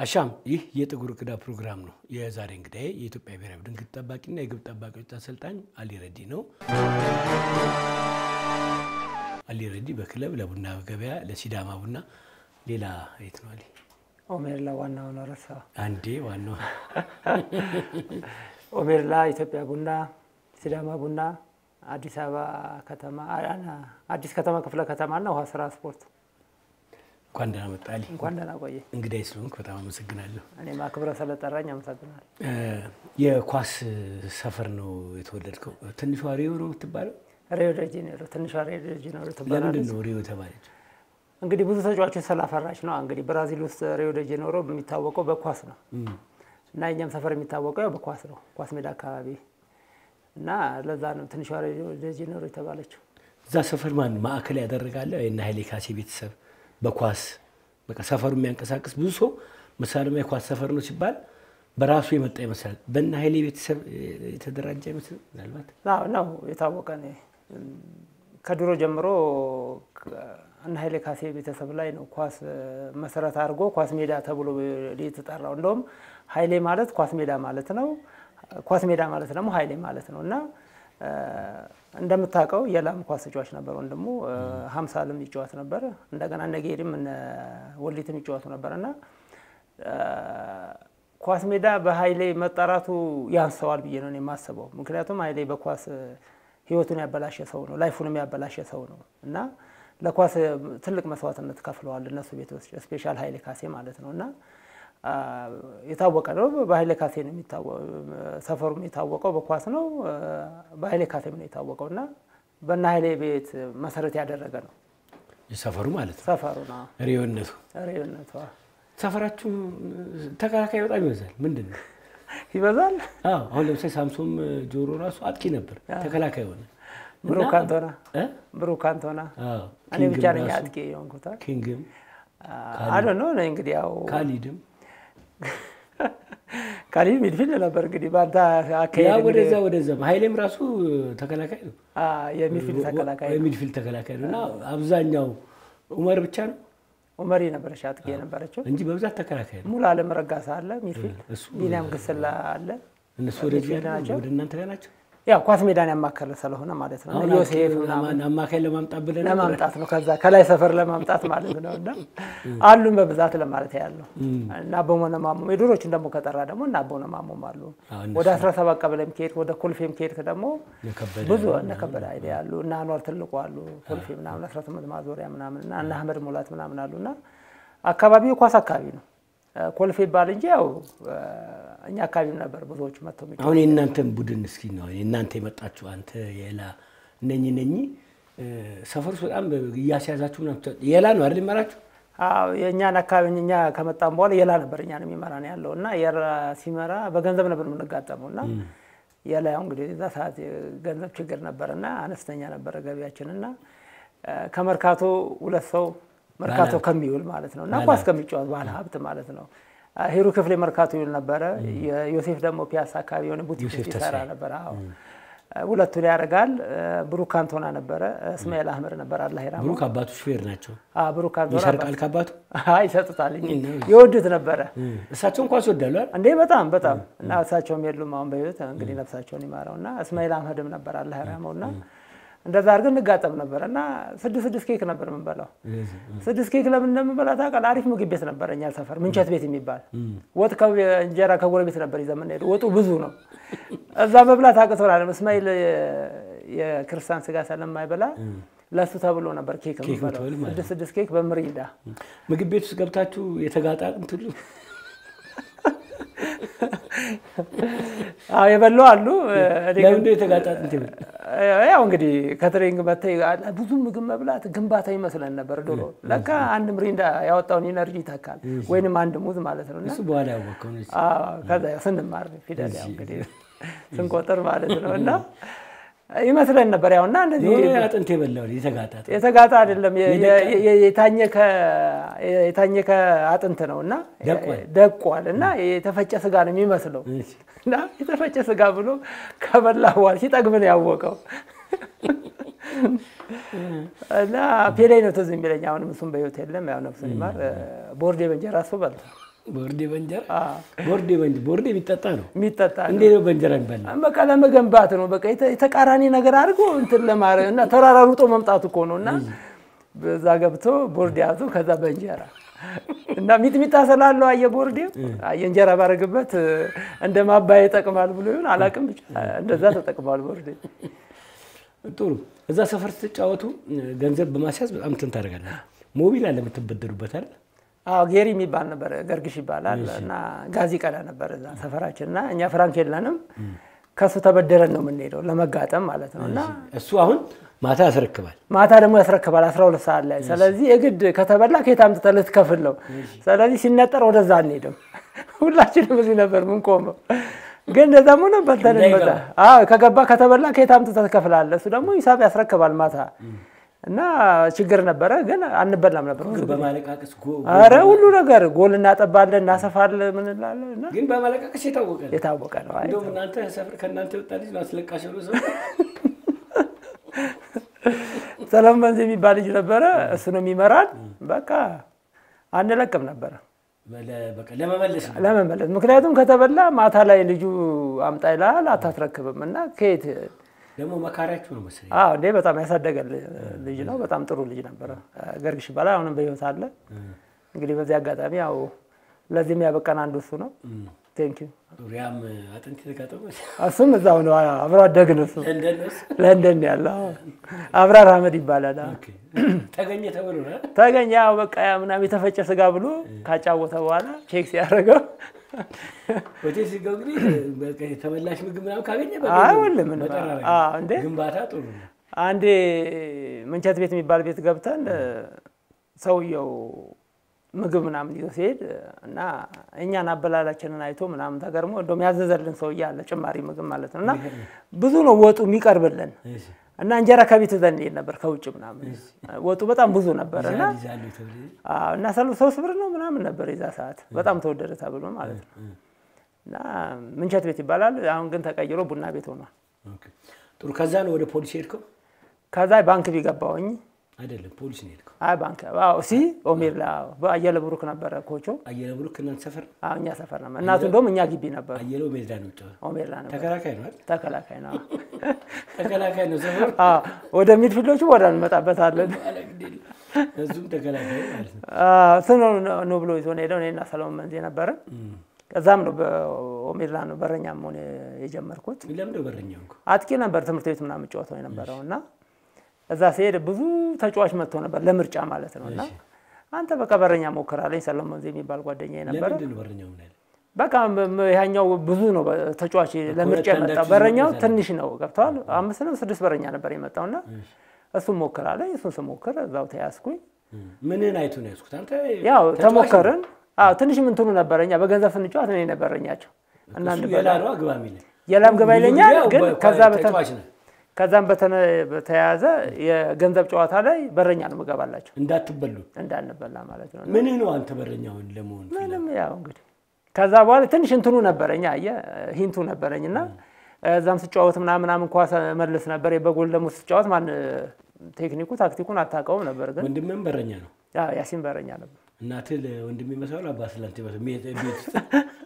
አሻም ይህ የጥቁር እንግዳ ፕሮግራም ነው። የዛሬ እንግዳዬ የኢትዮጵያ ብሔራዊ ቡድን ግብ ጠባቂና የግብ ጠባቂዎች አሰልጣኝ አሊ ረዲ ነው። አሊ ረዲ በክለብ ለቡና ገበያ፣ ለሲዳማ ቡና፣ ሌላ የት ነው አሊ? ኦሜርላ ዋናው ነው ረሳ አንዴ ዋናው ኦሜርላ ኢትዮጵያ ቡና፣ ሲዳማ ቡና፣ አዲስ አበባ ከተማ አዲስ ከተማ ክፍለ ከተማና ውሃ ስራ ስፖርት። እንኳን ደህና መጣህ አሊ። እንኳን ደህና ቆየ። እንግዳዬ ስለሆንክ በጣም አመሰግናለሁ። እኔም አክብረ ስለጠራኝ አመሰግናል። የኳስ ሰፈር ነው የተወለድከው። ትንሿ ሪዮ ነው የምትባለው? ሪዮ ደ ጄኔሮ ትንሿ ሪዮ ደ ጄኔሮ ለምንድን ትባላለች። ነው ሪዮ የተባለች? እንግዲህ ብዙ ተጫዋቾች ስላፈራች ነው። እንግዲህ ብራዚል ውስጥ ሪዮ ደ ጄኔሮ የሚታወቀው በኳስ ነው እና የኛም ሰፈር የሚታወቀው ያው በኳስ ነው፣ ኳስ ሜዳ አካባቢ እና ለዛ ነው ትንሿ ሪዮ ደ ጄኔሮ የተባለችው። እዛ ሰፈር ማን ማዕከል ያደረጋለ እና ኃይሌ ካሴ ቤተሰብ በኳስ በቃ ሰፈሩ የሚያንቀሳቅስ ብዙ ሰው መሳለሚያ የኳስ ሰፈር ነው ሲባል በራሱ የመጣ ይመስላል። በእነ ኃይሌ ቤተሰብ የተደራጀ አይመስልም? ምናልባት አዎ ነው የታወቀ ነው። ከድሮ ጀምሮ እነ ኃይሌ ካሴ ቤተሰብ ላይ ነው ኳስ መሰረት አድርጎ ኳስ ሜዳ ተብሎ የተጠራው። እንደውም ኃይሌ ማለት ኳስ ሜዳ ማለት ነው፣ ኳስ ሜዳ ማለት ደግሞ ኃይሌ ማለት ነው እና እንደምታውቀው የላም ኳስ ተጫዋች ነበር ወንድሙ። ሀምሳልም ይጫወት ነበር። እንደገና እነ ጌሪም እነ ወሊትም ይጫወቱ ነበር እና ኳስ ሜዳ በኃይሌ መጠራቱ ያንሰዋል ብዬ ነው እኔ የማስበው። ምክንያቱም ኃይሌ በኳስ ሕይወቱን ያበላሸ ሰው ነው፣ ላይፉንም ያበላሸ ሰው ነው እና ለኳስ ትልቅ መስዋዕትነት ከፍለዋል እነሱ ቤት ውስጥ ስፔሻል ኃይሌ ካሴ ማለት ነው እና የታወቀ ነው። በኃይሌ ካሴ ነው የሚታወቀው። ሰፈሩም የታወቀው በኳስ ነው። በኃይሌ ካሴም ነው የታወቀው እና በእነ ኃይሌ ቤት መሰረት ያደረገ ነው የሰፈሩ ማለት ነው ሰፈሩ ነው ሪዮነቱ። ሬነቷ ሰፈራችሁ ተከላካይ በጣም ይበዛል። ምንድን ነው? ይበዛል። አዎ አሁን ለምሳሌ ሳምሶም ጆሮ ራሱ አጥቂ ነበር፣ ተከላካይ ሆነ። ብሩክ አንቶና እ? ብሩክ አንቶና አዎ እኔ ብቻ ኪንግም ነኝ ራሱ አጥቂ የሆንኩት። ኪንግም አዶ ነው እንግዲህ ያው ካሊድም ካሊ ሚድፊልድ ነበር እንግዲህ በአንተ ያ አካሄድ ወደዛ ወደዛ ኃይሌም ራሱ ተከላካይ ነው የሚድፊልድ ተከላካይ የሚድፊልድ ተከላካይ ነው እና አብዛኛው ኡመር ብቻ ነው ኡመሪ ነበረች አጥቂ የነበረችው። እንጂ በብዛት ተከላካይ ነው። ሙሉ አለም ረጋሳ አለ ሚድፊልድ፣ እሱ ቢኒያም ግስላ አለ። እነሱ ወደዚህ ሚድፊልድ ያሉ ናቸው። ወደ እናንተ ጋር ናቸው። ያው ኳስ ሜዳን ያማከለ ስለሆነ ማለት ነው። አሁን ዮሴፍ አጥቂ ምናምን ለማን- አማካይ ለማምጣት ብለን ነበር። ለማምጣት ነው ከዛ ከላይ ሰፈር ለማምጣት ማለት ነው። እና አሉን በብዛት ለማለት ያለው እና አቦነ ማሞ የድሮችን ደግሞ ከጠራ ደግሞ እና አቦነ ማሞም አሉ። አዎ፣ እነሱ ወደ 17 ቀበሌም ከሄድክ ወደ ኮልፌም ከሄድክ ደግሞ የከበደ ብዙ እነ ከበደ ኃይሌ አሉ እና አንዋር ትልቁ አሉ ኮልፌ ምናምን 18 ማዞሪያ ምናምን እና እነ አህመድ ሙላት ምናምን አሉ እና አካባቢው የኳስ አካባቢ ነው። ኮልፌ ይባል እንጂ ያው እኛ አካባቢም ነበር ብዙዎቹ መጥተው የሚጫወቱት። አሁን የእናንተን ቡድን እስኪ ነው የእናንተ የመጣችሁ አንተ የላ እነኚህ እነኚህ ሰፈር ውስጥ በጣም እያስያዛችሁ ምናምን ትጫወት- የላ ነው አይደል ይመራችሁ? አዎ የእኛን አካባቢ እኛ ከመጣም በኋላ የላ ነበር እኛን የሚመራ ነው ያለው እና የላ ሲመራ በገንዘብ ነበር የምንጋጠመው እና የላ ያው እንግዲህ እዛ ሰዓት የገንዘብ ችግር ነበር እና አነስተኛ ነበረ ገቢያችን እና ከመርካቶ ሁለት ሰው መርካቶ ከሚውል ማለት ነው እና ኳስ ከሚጫወት ባለ ሀብት ማለት ነው ሂሩ ክፍሌ መርካቶ ይውል ነበረ። ዮሴፍ ደግሞ ፒያሳ አካባቢ የሆነ ቡቲክ ዮሴፍ ውስጥ ይሰራ ተስፋዬ። ነበር። አዎ ሁለቱን ያደርጋል። ብሩክ ካንቶና ነበረ፣ እስማኤል አህመድ ነበር። አላህ ይራመው። ብሩክ አባቱ ሹፌር ናቸው። አዎ ብሩክ ካንቶና ይሰርቃል ከአባቱ አይ ይሰጡታል እንጂ የወዱት ነበረ እሳቸውን ኳስ ይወዳሉ አይደል? እንዴ በጣም በጣም እና እሳቸውም የሉም አሁን በህይወት እንግዲህ ነፍሳቸውን ይማረው እና እስማኤል አህመድም ነበር አላህ ይራመው እና እንደዛ አድርገን እንጋጠም ነበር እና ስድስት ስድስት ኬክ ነበር የምንበላው። ስድስት ኬክ ለምን እንደምንበላ ታውቃለህ? አሪፍ ምግብ ቤት ነበረ እኛ ሰፈር ምንቸት ቤት የሚባል ወጥ ከእንጀራ ከጎረቤት ነበር ይዘን የምንሄደው። ወጡ ብዙ ነው። እዛ መብላት አቅቶናል። እስማኤል የክርስቲያን ስጋ ስለማይበላ ለሱ ተብሎ ነበር ኬክ የምንበላው። የምትበሉ ማለት ስድስት ስድስት ኬክ በምሪንዳ ምግብ ቤት ውስጥ ገብታችሁ የተጋጣ እንትሉ አዎ የበሉ አሉ። እኔ ግን- ለምንድን ነው የተጋጣ እንት ይበል? ያው እንግዲህ ከትሬኒንግ መጥተህ ብዙ ምግብ መብላት ግንባታ ይመስለን ነበር ድሮ። ለካ አንድ ምሪንዳ ያወጣውን ኢነርጂ ይተካል፣ ወይንም አንድ ሙዝ ማለት ነው። እና እሱ በኋላ ያወቅኸው ነው። አዎ፣ ከዛ ያው ስንማር ፊደል ያው እንግዲህ ስንቆጥር ማለት ነው እና ይመስለን ነበር ያው እና እንደዚህ የሆነ አጥንት የበላው የተጋጣ አጥንት። የተጋጣ አይደለም የ- የ- የ- የታኘከ የታኘከ አጥንት ነው እና ደቋል። ደቋል እና የተፈጨ ስጋ ነው የሚመስለው እሺ። እና የተፈጨ ስጋ ብሎ ከበላ በኋላ ሲጠግብ ነው ያወቀው። እና ፔሌ ነው ትዝ የሚለኝ። አሁንም እሱም በህይወት የለም፣ ያው ነፍሱን ይማር። ቦርዴ በእንጀራ እሱ በልቷል። ቦርዴ በእንጀራ ቦርዴ በእንጀራ ቦርዴ የሚጠጣ ነው። የሚጠጣ ነው። እንዴት ነው በእንጀራ የሚበላ? በቃ ለመገንባት ነው። በቃ የተ- የተቃራኒ ነገር አድርጎ እንትን ለማድረግ እና ተራራ ሩጦ መምጣት እኮ ነው። እና በዛ ገብቶ ቦርዴ ያዙ። ከዛ በእንጀራ እና ሚጥሚጣ ስላለው አየ ቦርዴ አየ እንጀራ ባረግበት እንደ ማባያ ይጠቅማል ብሎ ይሆን አላውቅም። ብቻ እንደዛ ተጠቅሟል ቦርዴ። ጥሩ። እዛ ሰፈር ስትጫወቱ ገንዘብ በማስያዝ በጣም እንትን ታደርጋለህ። ሞቢል አለ የምትበደሩበት አይደል? አዎ ጌሪ የሚባል ነበር፣ ገርግሽ ይባላል እና ጋዝ ይቀዳ ነበር እዛ ሰፈራችን እና እኛ ፍራንክ የለንም ከእሱ ተበደረን ነው የምንሄደው ለመጋጠም ማለት ነው እና እሱ አሁን ማታ ያስረክባል። ማታ ደግሞ ያስረክባል 12 ሰዓት ላይ። ስለዚህ የግድ ከተበላ ከየት አምጥተህ ልትከፍል ነው። ስለዚህ ሲነጠር ወደዛ አንሄድም። ሁላችንም እዚህ ነበር ምንቆመው። ግን እንደዛም ሆነ በልተን እንመጣ። አዎ ከገባ ከተበላ ከየት አምጥተህ ትከፍላለህ። እሱ ደግሞ ሂሳብ ያስረክባል ማታ እና ችግር ነበረ፣ ግን አንበላም ነበር ብዙ ጊዜ። በማለቃቀስ ጎ- አረ ሁሉ ነገር ጎል እናጠባለን፣ እናሰፋለን፣ ምን እንላለን እና ግን በማለቃቀስ የታወቀ ነው። የታወቀ ነው። አይ እንደውም እናንተ ሰፈር ከእናንተ የወጣ ልጅ ነው አስለቃሽ ብሎ ሰው ሰለሞን መንዝ የሚባል ልጅ ነበረ። እሱ ነው የሚመራን። በቃ አንለቅም ነበረ በለ- በቃ ለመመለስ ነው። ለመመለስ ምክንያቱም ከተበላ ማታ ላይ ልጁ አምጣ ይልሃል፣ አታስረክብም እና ከየት ደግሞ መካሪያችሁ ነው መሰለኝ። አዎ እንዴ በጣም ያሳደገ ልጅ ነው። በጣም ጥሩ ልጅ ነበረ። ገርግሽ ይባላል። አሁንም በህይወት አለ። እንግዲህ በዚህ አጋጣሚ ያው ለዚህም ያበቃን አንዱ እሱ ነው። ቴንክ ዩ። ዙሪያም አጥንት የተጋጠመ እሱም እዛው ነው አብሮ አደግ ነው። እሱ ለንደን ነው እሱ። ለንደን ያለ አዎ። አብራር አህመድ ይባላል። አዎ። ኦኬ። ተገኘ ተብሎ ነው። ተገኘ ያው በቃ ያ ምናምን የተፈጨ ስጋ ብሎ ካጫወተ በኋላ ቼክ ሲያደርገው ሆቴል ሲገቡ እንግዲህ በቃ የተበላሽ ምግብ ምናምን ካገኘ አይ ሁሉም ነው። በጠራራ አዎ እንዴ ግንባታ ጥሩ ነው። አንዴ ምንቸት ቤት የሚባል ቤት ገብተን ሰውየው ምግብ ምናምን ይዞ ሲሄድ እና እኛን አበላላችንን አይቶ ምናምን ተገርሞ እንደውም ያዘዘልን ሰውዬ አለ ጭማሪ ምግብ ማለት ነው። እና ብዙ ነው ወጡ የሚቀርብልን እሺ። እና እንጀራ ከቤት ይዘን እንሄድ ነበር ከውጭ ምናምን ወጡ በጣም ብዙ ነበር እና ዛል ይዛሉ ተብሎ አዎ፣ እና ሰሉ ሶስት ብር ነው ምናምን ነበር የዛ ሰዓት በጣም ተወደደ ተብሎ ማለት ነው። እና ምንቸት ቤት ይባላል። አሁን ግን ተቀይሮ ቡና ቤት ሆኗል። ኦኬ። ጥሩ። ከዛ ነው ወደ ፖሊስ ሄድከው? ከዛ ባንክ ቢገባውኝ አይደለም ፖሊስ ነው ሄድከው። አይ ባንክ አዎ፣ ሲ ኦሜርላ በአየለ ብሩክ ነበረ ኮቾ። አየለ ብሩክ እናንተ ሰፈር አዎ፣ እኛ ሰፈር ነበር። እናቱ እንደውም እኛ ግቢ ነበሩ። አየለው ሜዳ ነው ጫወ ኦሜርላ ነበር። ተከላካይ ነው አይደል? ተከላካይ ነው። ተከላካይ ነው ሰፈሩ። አዎ፣ ወደ ሚድፊልዶቹ ወደ እንመጣበታለን። አለ ግድ የለም። እሱም ተከላካይ ማለት ነው። አዎ፣ እሱ ነው ነው ብሎ ይዞን ሄደው እኔና ሰለሞን መንዜ ነበረ። ከዛም ነው በኦሜርላ ነው በረኛ መሆን የጀመርኩት። ለምንድነው በረኛው እንኳ አጥቂ ነበር ትምህርት ቤት ምናምን የምጫወተው የነበረው እና እዛ ሲሄድ ብዙ ተጫዋች መጥቶ ነበር ለምርጫ ማለት ነው። እና አንተ በቃ በረኛ ሞክራለኝ ሰለሞን መንዜ የሚባል ጓደኛ ነበረ። ለምንድን ነው በረኛው ምን ያለ በቃ ም- ም- ያኛው ብዙ ነው በ- ተጫዋች ለምርጫ የመጣው አንዳችሁ በረኛው ይዘው ትንሽ ነው ገብተዋል። አምስት ነው ስድስት በረኛ ነበር የመጣው እና እሱን ሞክራለኝ። እሱን ስሞክር እዛው ተያዝኩኝ። ምንን አይቶ ነው ያዝኩት? አንተ ያው ተጫዋች ተሞከርን። አዎ ትንሽ ምንትኑ ነበረ እኛ በገንዘብ ስንጫወት እኔ ነበረኛቸው እና እሱ አንድ የላ ነው ግባ የሚል የላም ገባ ብዙ ይለኛል ጊዜ ያው ግን በ- ከዛ በተ ተጫዋች ነህ ከዛም በተነ- በተያያዘ የገንዘብ ጨዋታ ላይ በረኛ ነው ምገባላቸው እንዳትበሉ። እንዳንበላ ማለት ነው። ምን ነው አንተ በረኛውን ለመሆን ምንም ያው እንግዲህ ከዛ በኋላ ትንሽ እንትኑ ነበረኝ አየህ ሂንቱ ነበረኝ እና እዛም ስጫወት ምናምን ምናምን ኳስ መልስ ነበር። በጎል ደግሞ ስጫወት ማን ቴክኒኩ ታክቲኩን አታውቀውም ነበር፣ ግን ወንድምህም በረኛ ነው። ያው ያሲን በረኛ ነበር። እናትህ ለወንድም ይመስላል አባት ስላንተ ይመስላል። ቤት ቤት ውስጥ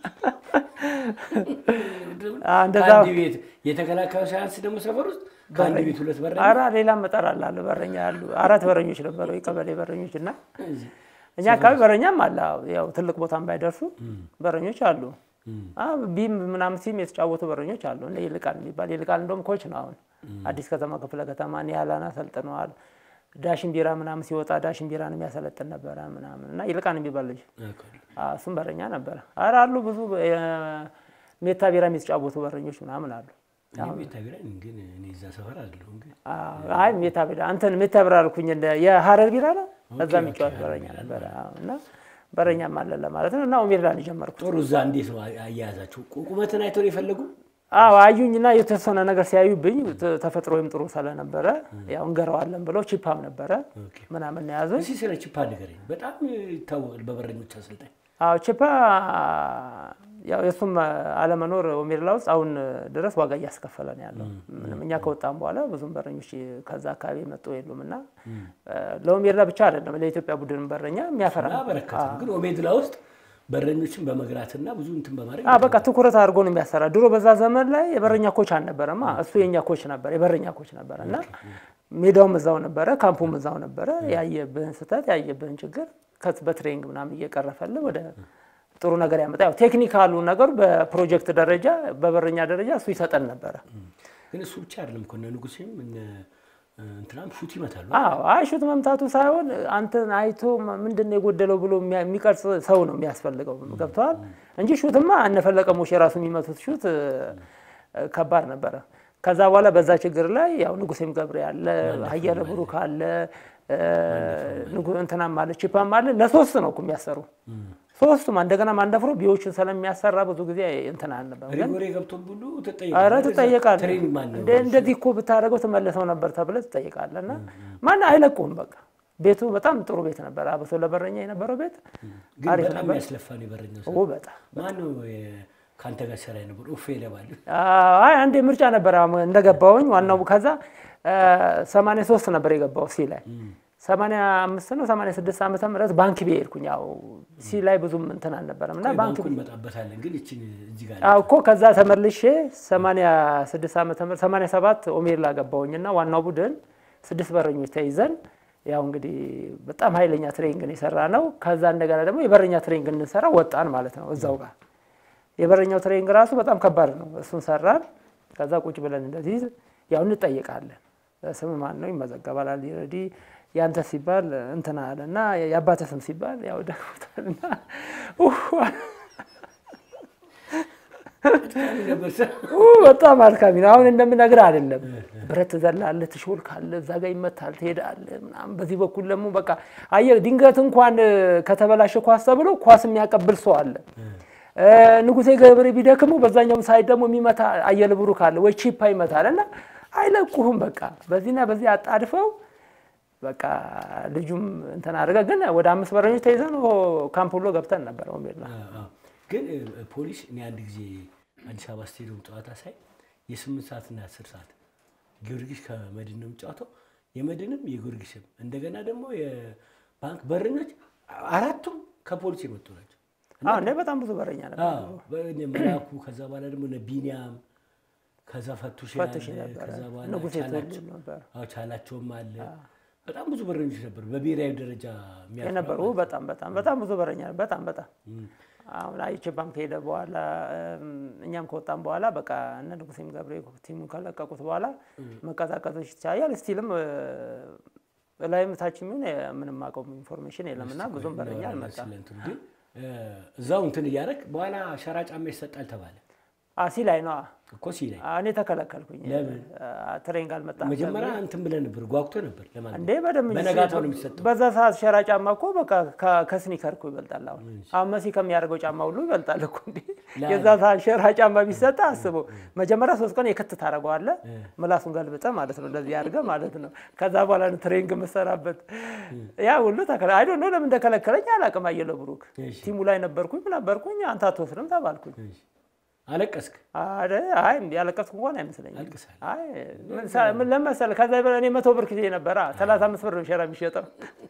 አዎ፣ እንደዛ ከአንድ ቤት የተከላካዩ ሳያንስ ደግሞ ሰፈር ውስጥ ከአንድ ቤት ሁለት በረኛ አራ ሌላም እጠራላለሁ በረኛ አሉ። አራት በረኞች ነበሩ የቀበሌ በረኞች እና እኛ አካባቢ በረኛም አለ። አዎ፣ ያው ትልቅ ቦታም ባይደርሱ በረኞች አሉ። አዎ፣ ቢም ምናምን ሲም የተጫወቱ በረኞች አሉ። እንደ ይልቃል የሚባል ይልቃል እንደውም ኮች ነው አሁን አዲስ ከተማ ክፍለ ከተማ ኒያላን አሰልጥነዋል። ዳሽን ቢራ ምናምን ሲወጣ ዳሽን ቢራን የሚያሰለጥን ነበረ ምናምን እና ይልቃን የሚባል ልጅ አዎ፣ እሱም በረኛ ነበረ። ኧረ አሉ ብዙ ሜታ ቢራ የሚጫወቱ በረኞች ምናምን አሉ። ቤት ቢራኝ ግን እኔ እዛ ሰፈር አይደለሁም ግን አዎ፣ አይ ሜታ ቢራ አንተን ሜታ ቢራ አልኩኝ። እንደ የሀረር ቢራ ነው እዛ የሚጫወት በረኛ ነበረ አዎ። እና በረኛም አለ ለማለት ነው። እና ኦሜርላን የጀመርኩት ጥሩ። እዛ እንዴት ነው አያያዛቸው? ቁመትን አይተው ነው የፈለጉ? አዎ አዩኝና የተወሰነ ነገር ሲያዩብኝ ተ- ተፈጥሮ ወይም ጥሩ ስለነበረ ያው እንገረዋለን ብለው ቺፓም ነበረ ኦኬ። ምናምን ነው የያዙኝ። እስኪ ስለ ቺፓ ንገረኝ። በጣም ይታወቃል በበረኞች አሰልጣኝ። አዎ ቺፓ ያው የእሱም አለመኖር ኦሜርላ ውስጥ አሁን ድረስ ዋጋ እያስከፈለ ነው ያለው። ምንም እኛ ከወጣም በኋላ ብዙም በረኞች ከዛ አካባቢ የመጡ የሉም እና ለኦሜርላ ብቻ አይደለም ለኢትዮጵያ ቡድን በረኛ የሚያፈራ ነው። በረከት ነው። ግን ኦሜድላ ውስጥ በረኞችን በመግራትና ብዙ እንትን በማድረግ አዎ በቃ ትኩረት አድርጎ ነው የሚያሰራ። ድሮ በዛ ዘመን ላይ የበረኛ ኮች አልነበረማ። እሱ የኛ ኮች ነበር፣ የበረኛ ኮች ነበረ እና ሜዳውም እዛው ነበረ፣ ካምፑም እዛው ነበረ። ያየብህን ስህተት ያየብህን ችግር ከት በትሬኒንግ ምናምን እየቀረፈልህ ወደ ጥሩ ነገር ያመጣ። ያው ቴክኒካሉ ነገሩ በፕሮጀክት ደረጃ በበረኛ ደረጃ እሱ ይሰጠን ነበረ። ግን እሱ ብቻ አይደለም እኮ እነ ንጉሴም እነ እንትናም ሹት ይመታሉ። አዎ አይ ሹት መምታቱ ሳይሆን አንተን አይቶ ምንድን ነው የጎደለው ብሎ የሚያ- የሚቀርጽ ሰው ነው የሚያስፈልገው። ገብተዋል እንጂ ሹትማ እነፈለቀ ሞሽ የራሱ የሚመቱት ሹት እ፣ ከባድ ነበረ። ከዛ በኋላ በዛ ችግር ላይ ያው ንጉሴም ገብሬ አለ፣ አየለ ብሩክ አለ፣ እ፣ ንጉ- እንትናም አለ፣ ቺፓም አለ። ለሶስት ነው እኮ የሚያሰሩ ሶስቱም። እንደገና ማንደፍሮ ቢዎችን ስለሚያሰራ ብዙ ጊዜ እንትን አልነበረም ግን ሪጎሬ ገብቶም ሁሉ አረ ትጠይቃለህ። ትጠየቃለህ። ትሬኒንግ ማን ነው? እንደ- እንደዚህ እኮ ብታደርገው ትመለሰው ነበር ተብለህ ትጠይቃለህ። እና ማን አይለቁም። በቃ ቤቱ በጣም ጥሩ ቤት ነበር። አብሶ ለበረኛ የነበረው ቤት ግን አሪፍ በጣም ነበር። የሚያስለፋ ነው የበረኛው ሰው። ኦ በጣም ማን ነው የ- ከአንተ ጋር ሰራ ነበር? ኡፌ ይለባሉ። አይ አንዴ ምርጫ ነበር አሁን እንደገባሁኝ ዋናው ከዛ ሰማንያ ሶስት ነበር የገባው ሲ ላይ ሰማንያ አምስት ነው ሰማንያ ስድስት ዓመተ ምህረት ባንክ ቤ ሄድኩኝ። ያው ሲ ላይ ብዙም እንትን አልነበረም እና ባንክ ባንኩ እንመጣበታለን። ግን ይችን እዚህ ጋር አዎ እኮ ከዛ ተመልሼ 86 ዓመተ ምህረት 87 ኦሜርላ ገባሁኝና ዋናው ቡድን ስድስት በረኞች ተይዘን ያው እንግዲህ በጣም ኃይለኛ ትሬኒንግ የሰራ ነው። ከዛ እንደገና ደግሞ የበረኛ ትሬኒንግ እንሰራ ወጣን ማለት ነው እዛው ጋር። የበረኛው ትሬኒንግ ራሱ በጣም ከባድ ነው። እሱን ሰራን። ከዛ ቁጭ ብለን እንደዚህ ያው እንጠይቃለን። ስም ማን ነው ይመዘገባል። አልሬዲ ያንተ ሲባል እንትና አለ እና የአባተ ስም ሲባል ያው ደግሞታልና ነበር ሰ- ኡ በጣም አድካሚ ነው። አሁን እንደምነግርህ አይደለም። ብረት ትዘላለህ፣ ትሾልካለህ፣ እዛ ጋር ይመታል፣ ትሄዳለህ ምናምን። በዚህ በኩል ደግሞ በቃ አየህ፣ ድንገት እንኳን ከተበላሸ ኳስ ተብሎ ኳስ የሚያቀብል ሰው አለ። ንጉሴ ገብሬ ቢደክሙ በዛኛውም ሳይድ ደግሞ የሚመታ አየለ ብሩክ አለ ወይ ቺፓ ይመታል እና አይለቁህም። በቃ በዚህና በዚህ አጣድፈው በቃ ልጁም እንትን አድርገ ግን ወደ አምስት በረኞች ተይዘን ካምፕ ሁሎ ገብተን ነበር ሜላ አዎ። ግን እ፣ ፖሊስ እኔ አንድ ጊዜ አዲስ አበባ ስቴዲየም ጨዋታ ሳይ የስምንት ሰዓትና የአስር ሰዓት ጊዮርጊስ ከመድን ነው የሚጫወተው። የመድንም የጊዮርጊስም እንደገና ደግሞ የባንክ በረኞች አራቱም ከፖሊስ የመጡ ናቸው። እንደ በጣም ብዙ በረኛ ነበር። አዎ፣ በእኔ መላኩ ከዛ በኋላ ደግሞ እነ ቢኒያም ከዛ ፈቱሽ ፈትሽ አለ፣ ነበረ ከዛ በኋላ ንጉሴ ቻላቸው- ትወልድ ነበር አዎ፣ ቻላቸውም አለ። በጣም ብዙ በረኞች ነበሩ በብሔራዊ ደረጃ የሚያልፉ የነበሩ በጣም በጣም በጣም ብዙ በረኛ ነበር። በጣም በጣም አሁን አይችባም ከሄደ በኋላ እም፣ እኛም ከወጣም በኋላ በቃ እነ ንጉሴም ገብሬ ቲሙን ከለቀቁት በኋላ መቀዛቀዞች ይታያል። ስቲልም ላይም ታች የሚሆን ምንም አውቀው ኢንፎርሜሽን የለም እና ብዙም በረኛ አልመጣም። ስለ እንትኑ ግን እ፣ እዛው እንትን እያደረግ በኋላ ሸራ ጫማ ይሰጣል ተባለ ሲ ላይ ነው እኮ ሲላይ እኔ ተከለከልኩኝ። ለምን? ትሬኒንግ አልመጣም መጀመሪያ እንትን ብለህ ነበር ጓጉቶ ነበር ለማለት እንዴ በደንብ እንጂ በነጋታው ነው የሚሰጠው። በዛ ሰዓት ሸራ ጫማ እኮ በቃ ከ- ከስኒከር እኮ ይበልጣል። አሁን አሁን መሲ ከሚያደርገው ጫማ ሁሉ ይበልጣል እኮ እንዴ። የዛ ሰዓት ሸራ ጫማ ቢሰጥ አስበው፣ መጀመሪያ ሶስት ቀን የክት ታደርገዋለህ፣ ምላሱን ገልብጠ ማለት ነው፣ እንደዚህ አድርገህ ማለት ነው። ከዛ በኋላ ነው ትሬኒንግ የምሰራበት። ያ ሁሉ ተከለ አይ ዶንት ኖ ለምን እንደከለከለኝ አላውቅም። አየለ ብሩክ እሺ። ቲሙ ላይ ነበርኩኝ ነበርኩኝ፣ አንተ አትወስድም ተባልኩኝ። አለቀስክ አረ አይ ያለቀስኩ እንኳን አይመስለኝም። አልቅሳል አይ ምን ሳ- ምን ለመሰለህ ከዛ በላይ እኔ መቶ ብር ጊዜ ነበረ ሰላሳ አምስት ብር ነው ሸራ የሚሸጠው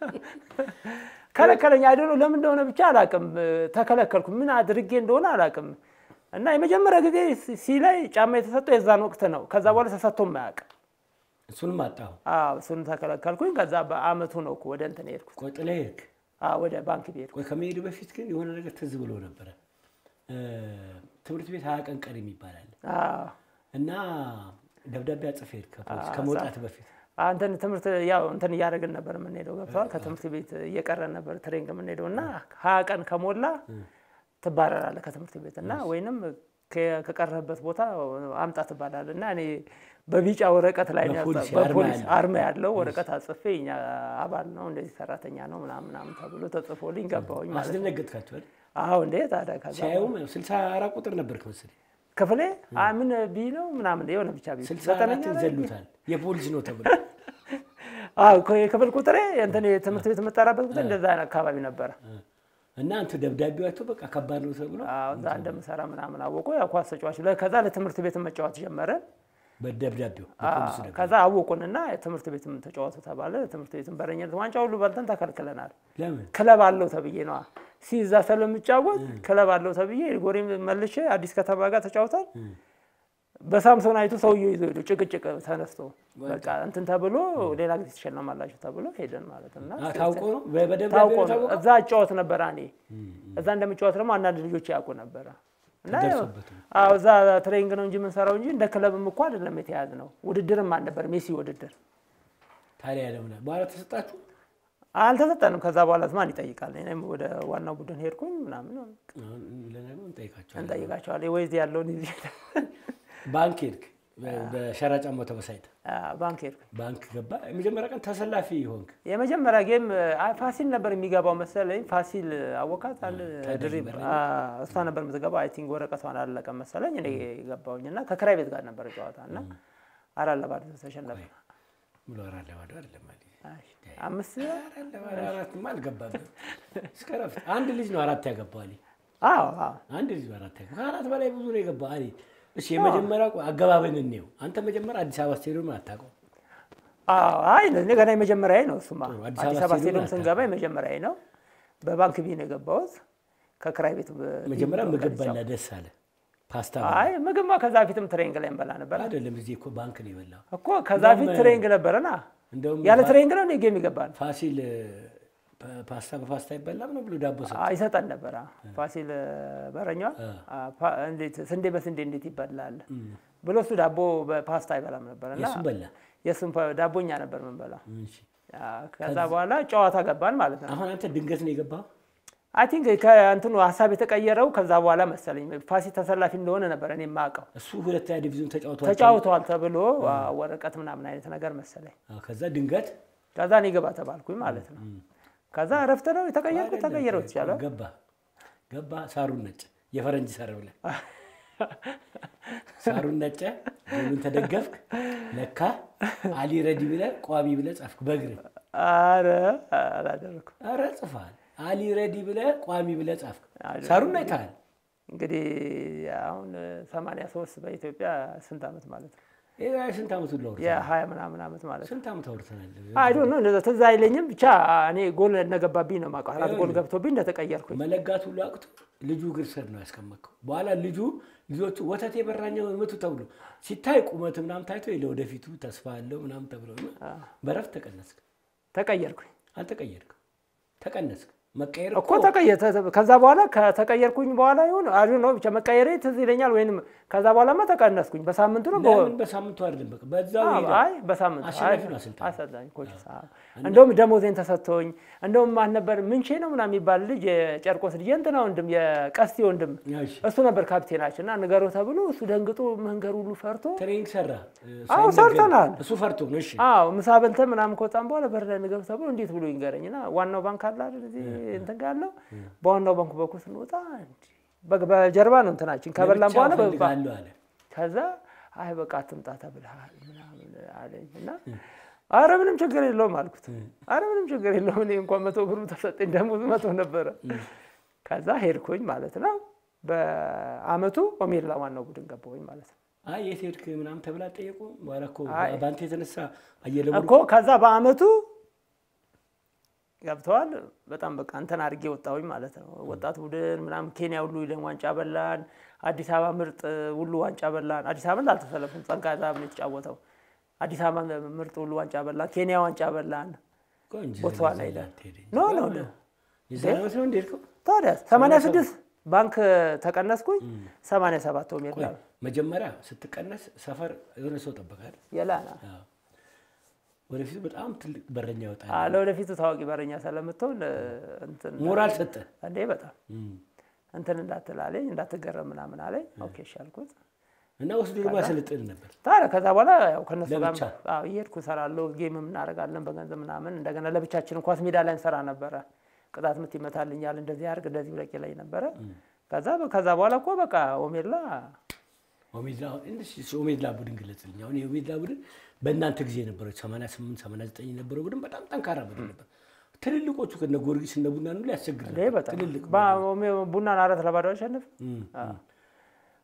ከለከለኝ። አይደሉ ለምን እንደሆነ ብቻ አላውቅም። ተከለከልኩ። ምን አድርጌ እንደሆነ አላውቅም። እና የመጀመሪያ ጊዜ ሲ ላይ ጫማ የተሰጠው የዛን ወቅት ነው። ከዛ በኋላ ተሰጥቶም አያውቅም። እሱንም አጣሁ አዎ እሱን ተከለከልኩኝ። ከዛ በአመቱ ነው እኮ ወደ እንትን ሄድኩት። ቆይ ጥለህ ሄድክ አዎ ወደ ባንክ ቤት ቆይ ከመሄድ በፊት ግን የሆነ ነገር ትዝ ብሎ ነበረ እ፣ ትምህርት ቤት ሀያ ቀን ቀሪ ይባላል አዎ እና ደብዳቤ አጽፌ ሄድክ ከፖሊስ ከመውጣት በፊት አንተን ትምህርት ያው እንትን እያደረግን ነበር የምንሄደው ገብተዋል። ከትምህርት ቤት እየቀረን ነበር ትሬንግ የምንሄደው እና ሀያ ቀን ከሞላ ትባረራለህ ከትምህርት ቤት እና ወይንም ከ- ከቀረህበት ቦታ አምጣ ትባላለህ እና እኔ በቢጫ ወረቀት ላይ ነው በፖሊስ ያጻ- አርማ በፖሊስ ያለው። አርማ ያለው ወረቀት አጽፌ እኛ አባል ነው እንደዚህ ሰራተኛ ነው ምናምን ምናምን ተብሎ ተጽፎልኝ ገባሁኝ ማለት ነው። አስደነገጥካቸዋል አዎ እንዴ ታዲያ ከዛ ሲያዩም ስልሳ አራት ቁጥር ነበርክ መሰለኝ ክፍሌ አ ምን ቢ ነው ምናምን የሆነ ብቻ ቢ ስልሳ ዘጠነኛ አራትን ላይ ዘሉታል የፖሊስ ነው ተብሎ አዎ እኮ የክፍል ቁጥሬ እንትን የትምህርት ቤት የምጠራበት ቁጥር እንደዛ አይነት አካባቢ ነበረ። እና አንተ ደብዳቤው አይቶ በቃ ከባድ ነው ተብሎ አዎ እዛ እንደምሰራ ምናምን አወቁ። ያው ኳስ ተጫዋች ለ- ከዛ ለትምህርት ቤት መጫወት ጀመረን። በደብዳቤው አዎ፣ በፖሊሱ ደብዳቤ። ከዛ አወቁንና ትምህርት ቤትም ተጫወቱ ተባለ። ትምህርት ቤትም በረኝነት ዋንጫ ሁሉ በልተን ተከልክለናል። ለምን ክለብ አለው ተብዬ ነዋ ሲዛ ስለምጫወት ክለብ አለው ተብዬ ጎሬ መልሼ አዲስ ከተማ ጋር ተጫውተን በሳምሶን አይቱ ሰውዬው ይዞ ሄዱ። ጭቅጭቅ ተነስቶ በቃ እንትን ተብሎ ሌላ ጊዜ ትሸለማላችሁ ተብሎ ሄደን ማለት እና አ፣ ታውቆ ነው በ- በደብዳቤ ታውቆ ነው ነው። ታውቆ እዛ እጫወት ነበረ እኔ እዛ እንደምጫወት ደግሞ አንዳንድ ልጆች ያውቁ ነበረ እና ተደርሶበት ነው። አዎ እዛ ትሬኒንግ ነው እንጂ የምንሰራው እንጂ እንደ ክለብም እኮ አይደለም የተያዝ ነው። ውድድርም አልነበር ሜሲ ውድድር ታዲያ ለምን በኋላ ተሰጣችሁ? አልተሰጠንም። ከዛ በኋላ ማን ይጠይቃል? እኔም ወደ ዋናው ቡድን ሄድኩኝ ምናምን አሁን ለነገሩ እንጠይቃቸዋለን። እንጠይቃቸዋለን። ወይዚ ያለውን ይዤ ባንክ ሄድክ፣ በ- በሸራ ጫማው ተበሳጭተህ ባንክ ሄድኩኝ። ባንክ ገባ። የመጀመሪያ ቀን ተሰላፊ ሆንክ። የመጀመሪያ ጌም አይ ፋሲል ነበር የሚገባው መሰለኝ። ፋሲል አወቃት አለ ታዳጊ ድሪብ በረኛ። አ፣ እሷ ነበር የምትገባው። አይ ቲንክ ወረቀቷን አላለቀም መሰለኝ። እኔ ገባሁኝ እና ከክራይ ቤት ጋር ነበር ጨዋታ እና አራት ለባዶ ተሸነፈ። ብሎ አራት ለባዶ አይደለም አለ። አይ፣ አምስት አራት ለባዶ አራትማ አልገባበትም። እስከ ረፍት አንድ ልጅ ነው አራት ያገባው አለ። አዎ አዎ አንድ ልጅ ነው አራት ያገባው። ከአራት በላይ ብዙ ነው የገባው አለ። እሺ የመጀመሪያ አገባብን እንየው። አንተ መጀመሪያ አዲስ አበባ ስቴዲየም አታውቀውም። አዎ አይ እኔ ገና የመጀመሪያ ነው እሱማ። ጥሩ፣ አዲስ አዲስ አበባ አበባ ስቴዲየም ስቴዲየም ስንገባ የመጀመሪያ ነው። በባንክ ቢ ነው የገባሁት። ከክራይ ቤት በ- መጀመሪያ ቢ- ምግብ በላ ደስ አለ። ፓስታ በላ። አይ ምግብማ ከዛ ፊትም ትሬኒንግ ላይ እንበላ ነበር አይደለም እዚህ እኮ ባንክ ነው የበላው። እኮ ከዛ ፊት እንደውም- ትሬኒንግ ነበረና እንደውም ያለ ፋ- ትሬኒንግ ነው እኔ ጌም ይገባል ፋሲል ፓ- ፓስታ በፓስታ ይበላም ነው ብሎ ዳቦ ሰጠ። ይሰጠን ነበረ። ፋሲል በረኛ እንዴት ስንዴ በስንዴ እንዴት ይበላል ብሎ እሱ ዳቦ በፓስታ አይበላም ነበር እና የእሱም በላ። የእሱም ፓ- ዳቦኛ ነበር የምንበላው። እሺ። ከዛ በኋላ ጨዋታ ገባን ማለት ነው። አሁን አንተ ድንገት ነው የገባው? አይ ቲንክ ከእንትኑ ሀሳብ የተቀየረው ከዛ በኋላ መሰለኝ ፋሲል ተሰላፊ እንደሆነ ነበር እኔ የማውቀው። እሱ ሁለተኛ ዲቪዥን ተጫውቷል። ተጫውተዋል ተብሎ አ፣ ወረቀት ምናምን አይነት ነገር መሰለኝ። አዎ፣ ከዛ ድንገት ከዛ እኔ ገባ ተባልኩኝ ማለት ነው። ከዛ እረፍት ነው የተቀየርኩት። ተቀየረው ትቻለ ገባ ገባ ሳሩን ነጭ የፈረንጅ ሰር ብለህ ሳሩን ነጨ ጎሉን ተደገፍክ። ለካ አሊ ረዲ ብለህ ቋሚ ብለህ ጻፍክ በእግርህ። አረ አላደረኩም። ኧረ ጽፋል። አሊ ረዲ ብለህ ቋሚ ብለህ ጻፍክ። ሳሩን አይተሃል? እንግዲህ አሁን ሰማንያ ሶስት በኢትዮጵያ ስንት ዓመት ማለት ነው? ይሄ ስንት ዓመቱ ላውርተናል? የሀያ ምናምን ዓመት ማለት ነው። ስንት ዓመት አውርተናል? አይ ዶንት ኖ እንደዛ ትዝ አይለኝም። ብቻ እኔ ጎል እንደገባብኝ ነው የማውቀው። አራት ጎል ገብቶብኝ እንደተቀየርኩኝ መለጋት ሁሉ አቅቶ ልጁ እግር ስር ነው ያስቀመጥከው። በኋላ ልጁ ልጆቹ ወተት የበራኛው ምቱ ተብሎ ሲታይ ቁመት ምናምን ታይቶ ለወደፊቱ ተስፋ አለው ምናምን ተብሎ እና በረፍት ተቀነስክ። ተቀየርኩኝ አልተቀየርክም፣ ተቀነስክ። መቀየር እኮ ተቀየር። ከዛ በኋላ ከተቀየርኩኝ በኋላ ይሁን አይ ዶንት ኖ ብቻ መቀየሬ ትዝ ይለኛል። ወይንም ከዛ በኋላማ ተቀነስኩኝ። በሳምንቱ ነው በ- ለምን በሳምንቱ አይደለም በቃ በዛው አዎ፣ ሄደ። አይ በሳምንቱ አሸናፊ አይ፣ ነው አሰልጣኝ። አሰልጣኝ ኮች አዎ። እንደውም ደሞዜን ተሰጥቶኝ እንደውም ማን ነበር ምንቼ ነው ምናምን የሚባል ልጅ የጨርቆስ ልጅ የእንትና ወንድም የቀስቴ ወንድም እሺ፣ እሱ ነበር ካፕቴናችን እና ንገረው ተብሎ እሱ ደንግጦ መንገድ ሁሉ ፈርቶ ትሬኒንግ ሰራ። አዎ፣ ሳይነገር- ሰርተናል። እሱ ፈርቶ ነው። እሺ አዎ ምሳ በልተን ምናምን ከወጣን በኋላ በር ላይ ንገረው ተብሎ እንዴት ብሎ ይንገረኝ እና ዋናው ባንክ አለ አይደል እዚህ እንትን ጋር ያለው በዋናው ባንኩ በኩል ስንወጣ እንዲ በ- በጀርባ ነው እንትናችን ከበላን ለብቻ በኋላ በ- እፈልጋለሁ አለ። ከዛ አይ በቃ አትምጣ ተብልሃል ምናምን አለኝ እና አረ ምንም ችግር የለውም አልኩት። አረ ምንም ችግር የለውም እኔ እንኳን መቶ ብሩ ተሰጠኝ ደሞዝ መቶ ነበረ። ከዛ ሄድኩኝ ማለት ነው። በአመቱ ኦሜድላ ዋናው ቡድን ገባሁኝ ማለት ነው አይ የት ሄድክ ምናምን ተብላ ጠየቁ። በኋላ እኮ አይ። በአንተ የተነሳ አየለ እኮ ከዛ በአመቱ ገብተዋል። በጣም በቃ እንትን አድርጌ ወጣሁኝ ማለት ነው። ወጣት ቡድን ምናምን ኬንያ ሁሉ ሂደን ዋንጫ በላን። አዲስ አበባ ምርጥ ሁሉ ዋንጫ በላን። አዲስ አበባ አልተሰለፍም፣ ጸንቃ ዛብ ነው የተጫወተው። አዲስ አበባ ምርጥ ሁሉ ዋንጫ በላን። ኬንያ ዋንጫ በላን። ቆንጆ ቦትስዋና ዘላ ሄደ። ሄደ እንጂ። ኖ ኖ ኖ የዛን ዓመት ነው እንደ ሄድከው? ታዲያ 86 ባንክ ተቀነስኩኝ። 87 ኦሜድ ቆይ መጀመሪያ ስትቀነስ ሰፈር የሆነ ሰው ጠበቃል። የላና ወደፊቱ በጣም ትልቅ በረኛ ይወጣል። ለወደፊቱ ታዋቂ በረኛ ስለምትሆን እንትን ሞራል ሰጠ። እንዴ በጣም እንትን እንዳትል አለኝ፣ እንዳትገረም ምናምን አለኝ። ኦኬ እሺ አልኩት። እና ወስዶ ደግሞ ያሰለጥን ነበር። ታዲያ ከዛ በኋላ ያው ከነሱ ጋር ለብቻ? አዎ እየሄድኩ እሰራለሁ፣ ጌምም እናደርጋለን በገንዘብ ምናምን። እንደገና ለብቻችን ኳስ ሜዳ ላይ እንሰራ ነበረ። ቅጣት ምት ይመታልኛል፣ እንደዚህ አድርግ፣ እንደዚህ ብለቅ ላይ ነበረ። ከዛ ከዛ በኋላ እኮ በቃ ኦሜድላ ኦሜድላ እንደዚህ ኦሜድላ ቡድን ግለጽልኝ። አሁን የኦሜድላ ቡድን በእናንተ ጊዜ የነበረው 88 89 የነበረው ቡድን በጣም ጠንካራ ቡድን ነበር። ትልልቆቹ ከነ ጊዮርጊስ እነ ቡና ሁሉ ያስቸግር እንዴ ነበር። በጣም ትልልቅ ባ- ኦሜ- ቡናን አራት ለባዶ አሸንፍ እም፣ እም።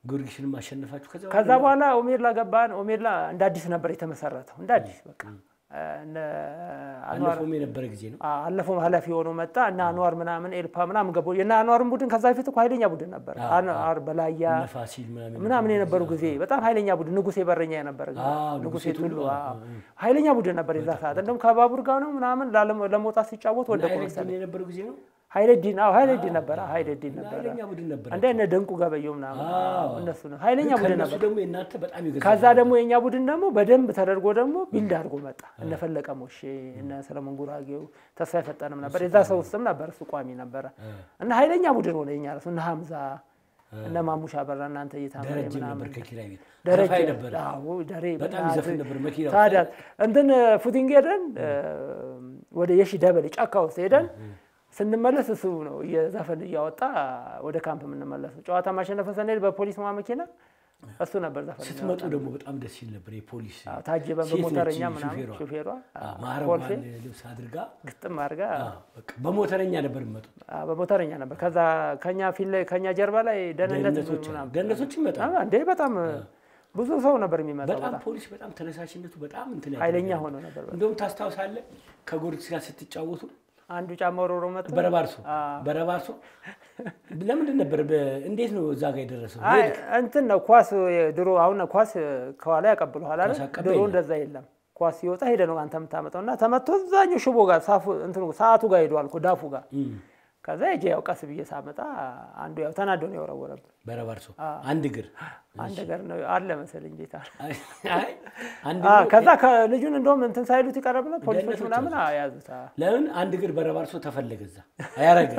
ጊዮርጊስንም አሸነፋችሁ። ከዛ ከዛ በኋላ ኦሜድላ ገባን። ኦሜድላ እንደ አዲስ ነበር የተመሰረተው እንደ አዲስ በቃ እነ አንዋር አለፈውም የነበረ ጊዜ ነው። አለፈው ኃላፊ ሆኖ መጣ እና አንዋር ምናምን ኤልፓ ምናምን ገቡ። የና አንዋርን ቡድን ከዛ በፊት እኮ ኃይለኛ ቡድን ነበር። አንዋር በላያ እነ ፋሲል ምናምን ምናምን የነበሩ ጊዜ በጣም ኃይለኛ ቡድን ንጉሴ በረኛ የነበረ ጊዜ አዎ፣ ንጉሴ ንጉሴ ቱሉ ቱሉ፣ አዎ። ኃይለኛ ቡድን ነበር የዛ ሰዓት። እንደውም ከባቡር ጋር ነው ምናምን ላለ- ለመውጣት ሲጫወት ወደቁ ኃይለዲን መሰለኝ። የነበረው ጊዜ ነው። ኃይለዲን አዎ ኃይለዲን ነበረ ኃይለዲን ነበረ ኃይለኛ ቡድን ነበር። እንደ እነ ደንቁ ገበየው ምናምን አዎ። እነሱ ነው ኃይለኛ ቡድን ከእነሱ ነበር። ደግሞ የእናንተ በጣም ይገዛል። ከዛ ደግሞ የእኛ ቡድን ደግሞ በደንብ ተደርጎ ደግሞ ቢልድ አድርጎ መጣ። እነ ፈለቀ ሞሼ እነ ሰለሞን ጉራጌው ተስፋ የፈጠንም ነበር። የዛ ሰው ውስጥም ነበር እሱ ቋሚ ነበረ እና ኃይለኛ ቡድን ሆነ የኛ ራሱ እነ ሀምዛ እነ ማሙሻ በራ እናንተ እየታመረ ደረጀም ነበር ምናምን ከኪራይ ቤት ደረጀ ከፋይ ነበር። አዎ ደሬ በጣም በእናትህ። ይዘፍን ነበር መኪና ውስጥ። ታዲያ እንትን ፉቲንግ ሄደን ወደ የሺ ደበሌ ጫካ ውስጥ ሄደን ስንመለስ እሱ ነው እየዘፈን እያወጣ ወደ ካምፕ የምንመለሰው። ጨዋታ ማሸነፈ ስንሄድ በፖሊስ ማ መኪና እሱ ነበር ዘፈን ስትመጡ ደግሞ በጣም ደስ ይል ነበር። የፖሊስ አዎ፣ ታጅበን ሴት ነች በሞተረኛ ምናምን ሹፌሯ። ሹፌሯ አዎ፣ ኮልፌ ማዕረጓን ልብስ አድርጋ ግጥም አድርጋ አዎ፣ በቃ በሞተረኛ ነበር የሚመጡት። አዎ፣ በሞተረኛ ነበር። ከዛ ከኛ ፊት ላይ ከኛ ጀርባ ላይ ደህንነት ደህንነቶች ምናምን ደህንነቶች ይመጣሉ። አዎ፣ እንዴ በጣም ብዙ ሰው ነበር የሚመጣው። በጣም በጣም ፖሊስ በጣም ተነሳሽነቱ በጣም እንትን ኃይለኛ ያደርጋል። ሆኖ ነበር። እንደውም ታስታውሳለህ ከጊዮርጊስ ጋር ስትጫወቱ አንዱ ጫማ ወሮሮ መጥቶ በረባርሶ አዎ። በረባርሶ ለምንድን ነበር በ- እንዴት ነው እዛ ጋር የደረሰው? አይ እንትን ነው ኳስ ድሮ አሁን ኳስ ከኋላ ያቀብሉሃል አይደል? ኳስ አቀባይ ድሮ የለም። እንደዛ የለም። ኳስ ሲወጣ ሄደ ነው አንተ የምታመጣው እና ተመቶ እዛኛው ሽቦ ጋር ሳፉ እንትኑ ሰዓቱ ጋር ሄዷል እኮ ዳፉ ጋር። ከዛ ሂጄ ያው ቀስ ብዬ ሳመጣ አንዱ ያው ተናዶ ነው የወረወረብን። በረባርሶ አንድ እግር አንድ ነገር ነው አለ መሰለኝ ጌታ። አይ አንድ አ እግር- ከዛ ከልጁን እንደውም እንትን ሳይሉት ይቀረብና ፖሊሶች ደህንነቶች ምናምን ያዙት። አ ለምን አንድ እግር በረባርሶ ተፈለገ እዛ አያረገ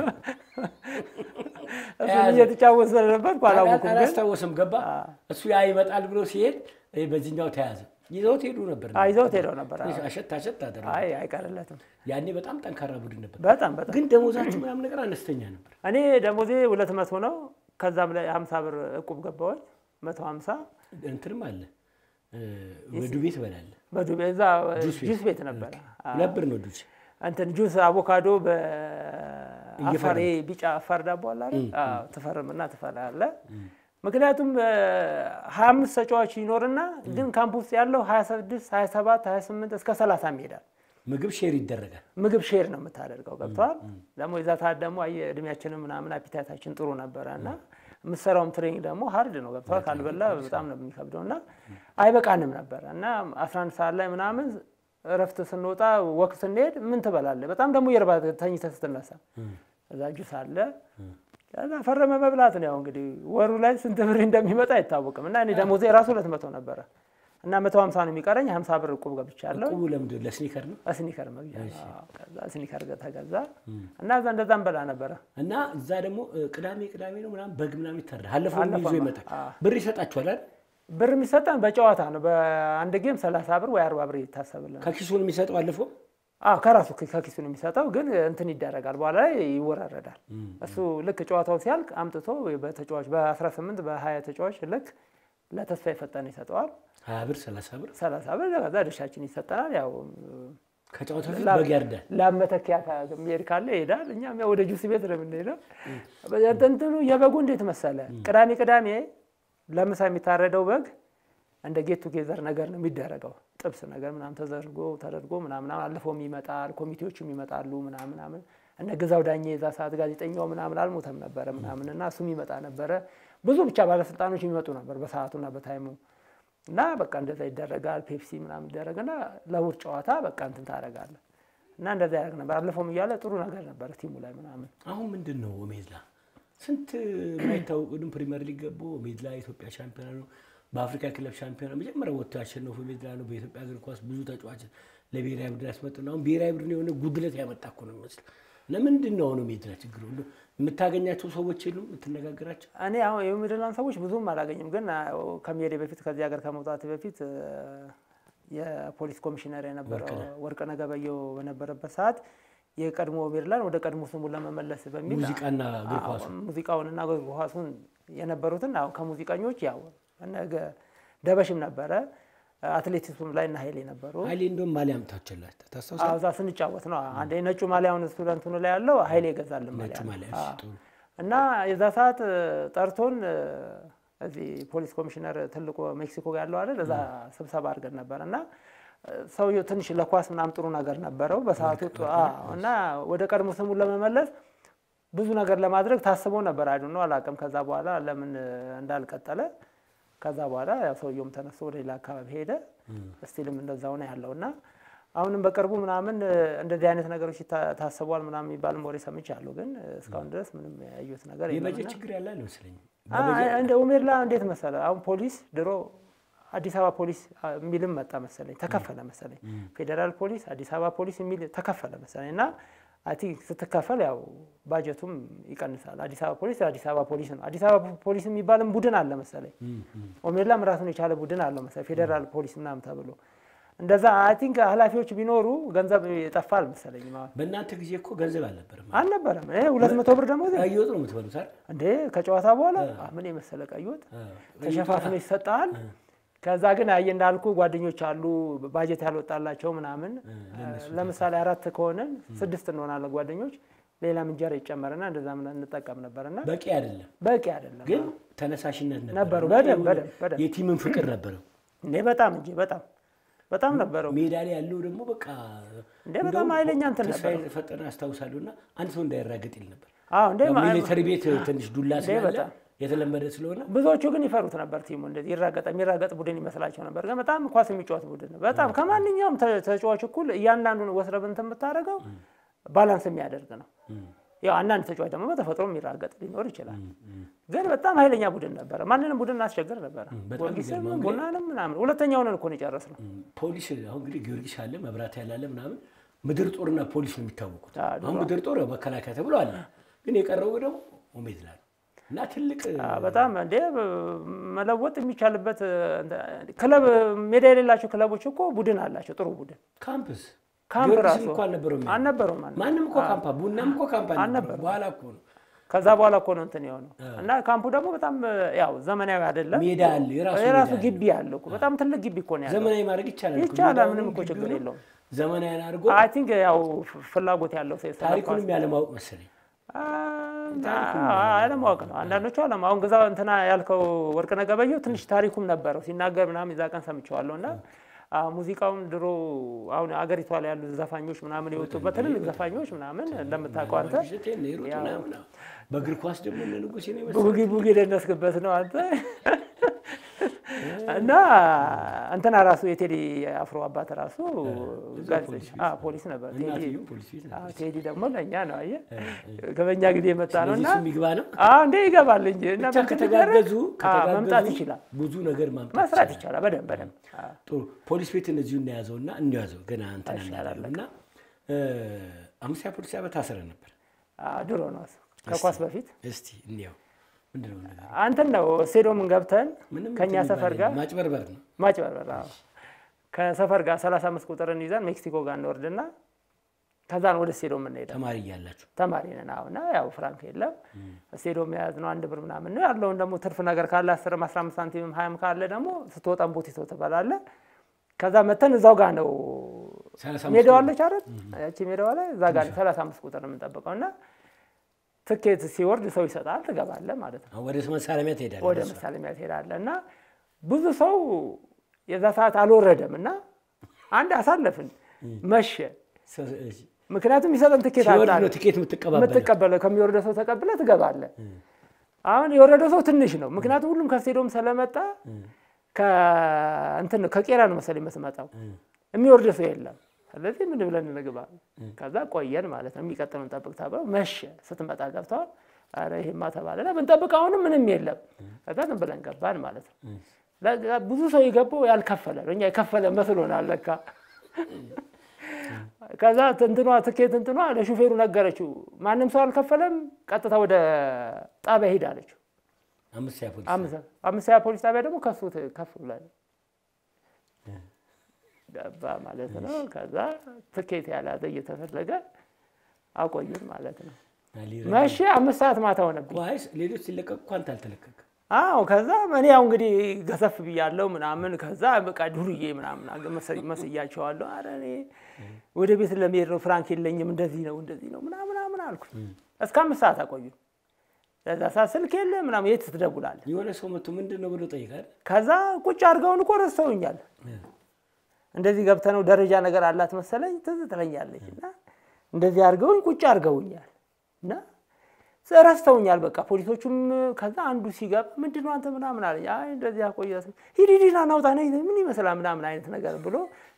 እሱን እየተጫወት ስለነበር አላወኩም ግን አላስታወስም ገባ እሱ ያ ይመጣል ብሎ ሲሄድ ይሄ በዚህኛው ተያዘ ይዘውት ሄዱ ነበር አ ይዘውት ሄደው ነበር። አ አሸት አሸት አደረጉ አይ አይቀርለትም። ያኔ በጣም ጠንካራ ቡድን ነበር በጣም በጣም ግን ደሞዛችሁ ምናምን ነገር አነስተኛ ነበር እኔ ደሞዜ ሁለት መቶ ነው። ከዛም ላይ ሀምሳ ብር እቁብ ገባሁኝ መቶ ሀምሳ እንትንም አለ ወዱ ቤት በላለ በዱቤ እዛ ጁስ ቤት። ጁስ ቤት ነበረ። አ ሁለት ብር ነው ዱስ እንትን ጁስ አቮካዶ በአፋር ይሄ ቢጫ አፋር ዳቦ አለ አይደል? አዎ ትፈርምና ትፈላለህ። ምክንያቱም ሀያ አምስት ተጫዋች ይኖርና ግን ካምፕ ውስጥ ያለው ሀያ ስድስት ሀያ ሰባት ሀያ ስምንት እስከ ሰላሳም ይሄዳል። ምግብ ሼር ይደረጋል ምግብ ሼር ነው የምታደርገው። ገብተዋል። ደግሞ የዛ ሰዓት ደግሞ አየህ እድሜያችንም ምናምን አፒታይታችን ጥሩ ነበረ እና የምትሰራውም ትሬኒንግ ደግሞ ሀርድ ነው። ገብተዋል። ካልበላ በጣም ነው የሚከብደው እና አይበቃንም ነበረ እና 11 ሰዓት ላይ ምናምን እረፍት ስንወጣ ወቅት ስንሄድ ምን ትበላለህ? በጣም ደግሞ የርባ ተኝተህ ስትነሳ እዛ ጁስ አለ ከዛ ፈረመ መብላት ነው። ያው እንግዲህ ወሩ ላይ ስንት ብር እንደሚመጣ አይታወቅም እና እኔ ደሞዜ ራሱ ሁለት መቶ ነበረ እና መቶ ሀምሳ ነው የሚቀረኝ። ሀምሳ ብር እቁብ ገብቻለሁ። ቁቡ ለምንድን ለስኒከር ነው ስኒከር መግዣ ነው። አዎ፣ ከዛ ስኒከር ተገዛ እና እዛ እንደዛ እንበላ ነበረ። እና እዛ ደግሞ እ, ቅዳሜ ቅዳሜ ነው ምናምን በግ ምናምን ይታረዳል አለፈው ይዞ አለፈው ይመጣል አዎ። ብር ይሰጣችኋል አይደል ብር የሚሰጠን በጨዋታ ነው። በአንድ ጌም ሰላሳ ብር ወይ አርባ ብር ይታሰብልን። ከኪሱ ነው የሚሰጠው አለፈው አዎ ከራሱ ከ- ከኪሱ ነው የሚሰጠው፣ ግን እንትን ይደረጋል በኋላ ላይ ይወራረዳል። እሱ ልክ ጨዋታው ሲያልቅ አምጥቶ በተጫዋች በ18 በ20 ተጫዋች ልክ ለተስፋ የፈጠነ ይሰጠዋል። ሀያ ብር ሰላሳ ብር ሰላሳ ብር ከዛ ድርሻችን ይሰጠናል። ያው ከጨዋታ ፊት ላ- በግ ያርዳል ለመተኪያ የሚሄድ ካለ ይሄዳል። እኛም ያው ወደ ጁስ ቤት ነው የምንሄደው። እንትኑ የበጉ እንዴት መሰለ፣ ቅዳሜ ቅዳሜ ለምሳ የሚታረደው በግ እንደ ጌት ቱጌዘር ነገር ነው የሚደረገው። ጥብስ ነገር ምናምን ተዘርጎ ተደርጎ ምናምን አልፎም ይመጣል። ኮሚቴዎችም ይመጣሉ ምናምን ምናምን እነ ግዛው ዳኜ የዛ ሰዓት ጋዜጠኛው ምናምን አልሞተም ነበረ ምናምን እና እሱም ይመጣ ነበረ። ብዙ ብቻ ባለስልጣኖች የሚመጡ ነበር በሰዓቱና በታይሙ እና በቃ እንደዛ ይደረጋል። ፔፕሲ ምናምን ይደረግና ለእሑድ ጨዋታ በቃ እንትን ታደርጋለህ እና እንደዛ ያደርግ ነበር። አለፈውም እያለ ጥሩ ነገር ነበር ቲሙ ላይ ምናምን አሁን ምንድን ነው ሜድላ ስንት የማይታወቁ ግን ፕሪሚየር ሊግ ገቡ ሜድላ የኢትዮጵያ ሻምፒዮና ነው በአፍሪካ ክለብ ሻምፒዮና መጀመሪያ ወጥቶ ያሸነፉ ሜድላ ነው በኢትዮጵያ እግር ኳስ ብዙ ተጫዋች ለብሔራዊ ቡድን ያስመጡ ነው አሁን ብሔራዊ ቡድን የሆነ ጉድለት ያመጣ እኮ ነው የሚመስለው ለምንድን ነው አሁን ሜድላ ችግሩ እንደው የምታገኛቸው ሰዎች የሉም የምትነጋገራቸው እኔ አሁን የሚድላን ሰዎች ብዙም አላገኝም፣ ግን አዎ፣ ከመሄዴ በፊት ከዚህ ሀገር ከመውጣት በፊት እ፣ የፖሊስ ኮሚሽነር የነበረው ወርቅነህ ገበየሁ በነበረበት ሰዓት የቀድሞ ሜድላን ወደ ቀድሞ ስሙ ለመመለስ በሚል ሙዚቃና እግር ኳሱ አዎ፣ ሙዚቃውንና እግር ኳሱን የነበሩትን አዎ ከሙዚቀኞች ያው እነ ገ- ደበሽም ነበረ አትሌቲክሱም ላይ እና ኃይሌ ነበሩ። ኃይሌ እንደውም ማሊያ አምጥታችኋል ታስታውሳ አዎ፣ እዛ ስንጫወት ነው አንዴ ነጩ ማሊያውን ስቱደንቱን ላይ ያለው ኃይሌ ይገዛልን ነጩ ማሊያ ነው። ማሊያ አዎ። እሺ፣ ጥሩ እና የዛ ሰዓት እ፣ ጠርቶን እ፣ እዚህ ፖሊስ ኮሚሽነር ትልቁ ሜክሲኮ ጋር ያለው አይደል እዛ ስብሰባ አድርገን ነበር እና ሰውየው ትንሽ ለኳስ ምናምን ጥሩ ነገር ነበረው በሰዓቱ ጥ- አዎ። እና ወደ ቀድሞ ስሙን ለመመለስ ብዙ ነገር ለማድረግ ታስቦ ነበር። አይዱ ነው አላውቅም። ከዛ በኋላ ለምን እንዳልቀጠለ ከዛ በኋላ ያው ሰውየውም ተነስቶ ወደ ሌላ አካባቢ ሄደ። ስቲልም እንደዛው ነው ያለው እና አሁንም በቅርቡ ምናምን እንደዚህ አይነት ነገሮች ይታ- ታስቧል ምናምን የሚባልም ወሬ ሰምቻለሁ። ግን እስካሁን ድረስ ምንም ያየሁት ነገር የለም የበጀት እና ችግር ያለ አይመስለኝም። አይ፣ እንደ ኦሜድላ እንዴት መሰለ አሁን ፖሊስ ድሮ አዲስ አበባ ፖሊስ አ, የሚልም መጣ መሰለኝ ተከፈለ መሰለኝ ፌዴራል ፖሊስ አዲስ አበባ ፖሊስ የሚል ተከፈለ መሰለኝ እና አይ ቲንክ ስትከፈል ያው ባጀቱም ይቀንሳል። አዲስ አበባ ፖሊስ አዲስ አበባ ፖሊስ ነው። አዲስ አበባ ፖሊስ የሚባልም ቡድን አለ መሰለኝ። ኦሜድላም ራሱን የቻለ ቡድን አለው መሰለኝ ፌዴራል ፖሊስ ምናምን ተብሎ እንደዛ አይ ቲንክ ኃላፊዎች ቢኖሩ ገንዘብ ይጠፋል መሰለኝ ማለት በእናንተ ጊዜ እኮ ገንዘብ አልነበረም። አልነበረም። እ ሁለት መቶ ብር ደግሞ ቀይ ወጥ ነው የምትበሉት አይደል? እንዴ ከጨዋታ በኋላ ምን የመሰለ ቀይ ወጥ ተሸፋፍኖ ይሰጣል። ከዛ ግን አየ እንዳልኩ ጓደኞች አሉ ባጀት ያልወጣላቸው ምናምን። ለምሳሌ አራት ከሆነን ስድስት እንሆናለን ጓደኞች። ሌላም እንጀራ ይጨመርና እንደዛ ምናምን እንጠቀም ነበርና በቂ አይደለም፣ በቂ አይደለም። ግን ተነሳሽነት ነበር። ነበሩ፣ እና በደንብ፣ የሆነ በደንብ፣ በደንብ። የቲምን ፍቅር ነበረው። እንዴ በጣም እንጂ በጣም በጣም ነበረው። ሜዳ ላይ ያለው ደግሞ በቃ እንዴ በጣም ኃይለኛ እንትን ተስፋዬ ነበረው። ፈጠነ አስታውሳለሁ። እና አንድ ሰው እንዳይራገጥ ይል ነበር። አዎ እንዴ ያው ማ- ሚሊተሪ ቤት ትንሽ ዱላ ስላለ በጣም። የተለመደ ስለሆነ ብዙዎቹ ግን ይፈሩት ነበር። ቲሙ እንደዚህ ይራገጠ የሚራገጥ ቡድን ይመስላቸው ነበር። ግን በጣም ኳስ የሚጫወት ቡድን ነው። በጣም ከማንኛውም ተ- ተጫዋች እኩል እያንዳንዱን ወስደህ እንትን የምታደርገው ባላንስ የሚያደርግ ነው። ያው አንዳንድ ተጫዋች ደግሞ በተፈጥሮ የሚራገጥ ሊኖር ይችላል። ግን በጣም ኃይለኛ ቡድን ነበረ። ማንንም ቡድን እናስቸግር ነበረ። በጣም ጊዮርጊስም የሚገርመው እንግዲህ- ቡናንም ምናምን ሁለተኛውን እኮ ነው የጨረስነው። ፖሊስ አሁን እንግዲህ ጊዮርጊስ አለ መብራት ያላለ ምናምን ምድር ጦርና ፖሊስ ነው የሚታወቁት። አዎ፣ ድሮ። አሁን ምድር ጦር ያው መከላከያ ተብሎ አለ፣ ግን የቀረው ደግሞ ኦሜድላ ነው እና ትልቅ አዎ፣ በጣም እንዴ መለወጥ የሚቻልበት ክለብ ሜዳ የሌላቸው ክለቦች እኮ ቡድን አላቸው። ጥሩ ቡድን ካምፕስ ካምፕ ጊዮርጊስም ራሱ እኮ አልነበረውም። ያኔ። አልነበረውም አልነበረውም። ማንም እኮ ካምፓ ቡናም እኮ ካምፓ አልነበረውም። አልነበረም። በኋላ እኮ ነው ከዛ በኋላ እኮ ነው እንትን የሆነው እና ካምፑ ደግሞ በጣም ያው ዘመናዊ አይደለም። ሜዳ አለ የራሱ የራሱ ሜዳ አለ። ግቢ አለው እኮ በጣም ትልቅ ግቢ እኮ ነው ያለው። ዘመናዊ ማድረግ ይቻላል እኮ። ይቻላል፣ ሜዳውን ምንም እኮ ችግር ግቢውን የለውም። ዘመናዊ አድርጎ አይ ቲንክ ያው ፍ- ፍላጎት ያለው ሰው የሰራ ታሪኩንም ያለማወቅ መሰለኝ። አለማወቅ ነው። አንዳንዶቹ አለም አሁን ግዛ እንትና ያልከው ወርቅነህ ገበየሁ ትንሽ ታሪኩም ነበረው ሲናገር ምናምን የዛ ቀን ሰምቼዋለሁ እና አ፣ ሙዚቃውም ድሮ አሁን አገሪቷ ላይ ያሉ ዘፋኞች ምናምን የወጡበት ትልልቅ ዘፋኞች ምናምን እንደምታውቀው አንተ እሸቴ፣ እነ ሂሩት ምናምን። በእግር ኳስ ደግሞ እነ ንጉሴ ነው የመሰለው። ቡጊ ቡጊ ደነስክበት ነው አንተ እና እንትና ራሱ የቴዲ አፍሮ አባት ራሱ ጋዜጠኛ አዎ፣ ፖሊስ ነበር። ቴዲ እናትየው ፖሊስ ቤት ነበር። አዎ፣ ቴዲ ደግሞ ለእኛ ነው አየህ፣ ከበኛ ጊዜ የመጣ ነው እና ስለዚህ እሱም ይግባ ነው አዎ እንዴ ይገባል እንጂ እና ብቻ ምን ከተጋገዙ አዎ፣ መምጣት ከተጋገዙ ይችላል፣ ብዙ ነገር ማምጣት መስራት ይቻላል። በደንብ በደንብ አዎ። ጥሩ ፖሊስ ቤት እነዚሁ እናያዘው እና እንያዘው ገና እንትን ይሻላል አላለም እና አምስተኛ ፖሊስ ጣቢያ ታስረ ነበር። አዎ፣ ድሮ ነው እሱ ከኳስ በፊት እስቲ እንየው ምንድን ነው ነገር? አንተን ነው ስቴዲየምን ገብተን ምንም ከእኛ እንትን ሰፈር የሚባል ጋር የለም። ማጭበርበር ነው። ማጭበርበር አዎ። ከሰፈር ጋር 35 ቁጥርን ይዘን ሜክሲኮ ጋር እንወርድና ከዛን ወደ ስቴዲየም እንሄዳለን። ተማሪ እያላችሁ ተማሪ ነን አሁን እና ያው ፍራንክ የለም ስቴዲየም የያዝ ነው አንድ ብር ምናምን ነው ያለውን ደግሞ ትርፍ ነገር ካለ አስርም አስራ አምስት ሳንቲምም ሀያም ካለ ደግሞ ስትወጣም ቦቲቶ ትበላለህ። ከዛ መተን እዛው ጋር ነው ሰላሳ አምስት ሜዳዋ አለች አይደል? ያቺ ሜዳዋ ላይ እዛ ጋር ሰላሳ አምስት ቁጥር ነው የምንጠብቀው እና ትኬት ሲወርድ ሰው ይሰጣል ትገባለህ ማለት ነው። አሁን ወደ መሳለሚያ ትሄዳለህ። ወደ መሳለሚያ ትሄዳለህ እና ብዙ ሰው የዛ ሰዓት አልወረደም እና አንድ አሳለፍን መሸ። ሰ- እሺ። ምክንያቱም የሚሰጠን ትኬት ሲወርድ አጣን። ነው ቲኬት የምትቀባበለው። የምትቀበለው ከሚወርደው ሰው ተቀብለ ትገባለህ። አሁን የወረደው ሰው ትንሽ ነው፣ ምክንያቱም ሁሉም ከስቴዲየም ስለመጣ ከእንትን ነው ከቄራ ነው መሰለኝ የምትመጣው፣ የሚወርድ ሰው የለም። ስለዚህ ምን ብለን እንግባ? ከዛ ቆየን ማለት ነው። የሚቀጥለውን ጠብቅ ተብለው መሸ። ስትመጣ ገብተዋል። ኧረ ይሄማ ተባለና ብንጠብቅ አሁንም ምንም የለም። ከዛ ዝም ብለን ገባን ማለት ነው። ለጋ- ብዙ ሰው የገባው ያልከፈለ ነው። እኛ የከፈለ መስሎናል ለካ ከዛ እንትኗ ትኬት እንትኗ ለሹፌሩ ነገረችው። ማንም ሰው አልከፈለም፣ ቀጥታ ወደ ጣቢያ ሂድ አለችው። አምስተኛ ፖሊስ አምሳ- አምስተኛ ፖሊስ ጣቢያ ደግሞ ከሱ ት- ከፍ ብሏል ገባ ማለት ነው። ከዛ ትኬት ያላዘ እየተፈለገ አቆዩን ማለት ነው። ሊረ- መቼ አምስት ሰዓት ማታ ሆነብኝ። ዋይስ ሌሎች ሲለቀቁ እኮ አንተ አልተለቀቅም። አዎ ከዛ እኔ ያው እንግዲህ ገሰፍ ብያለሁ ምናምን ከዛ በቃ ዱርዬ ምናምን አገ- መሰ- መስያቸዋለሁ። አረ እኔ ወደ ቤት ለመሄድ ነው ፍራንክ የለኝም እንደዚህ ነው እንደዚህ ነው ምናምን ምናምን አልኩኝ። እስከ አምስት ሰዓት አቆዩ። ለዛ ሰዓት ስልክ የለ ምናምን የት ትደውላለህ? የሆነ ሰው መጥቶ ምንድን ነው ብሎ ጠይቃል። ከዛ ቁጭ አድርገውን እኮ ረስተውኛል። እንደዚህ ገብተህ ነው ደረጃ ነገር አላት መሰለኝ ትዝ ትለኛለች። እና እንደዚህ አድርገውኝ ቁጭ አድርገውኛል እና ረስተውኛል። በቃ ፖሊሶቹም ከዛ አንዱ ሲገባ ምንድን ነው አንተ ምናምን አለኝ። አይ እንደዚህ አቆየ ሂድ ሂድ ና ናውጣ ነይ ምን ይመስላል ምናምን አይነት ነገር ብሎ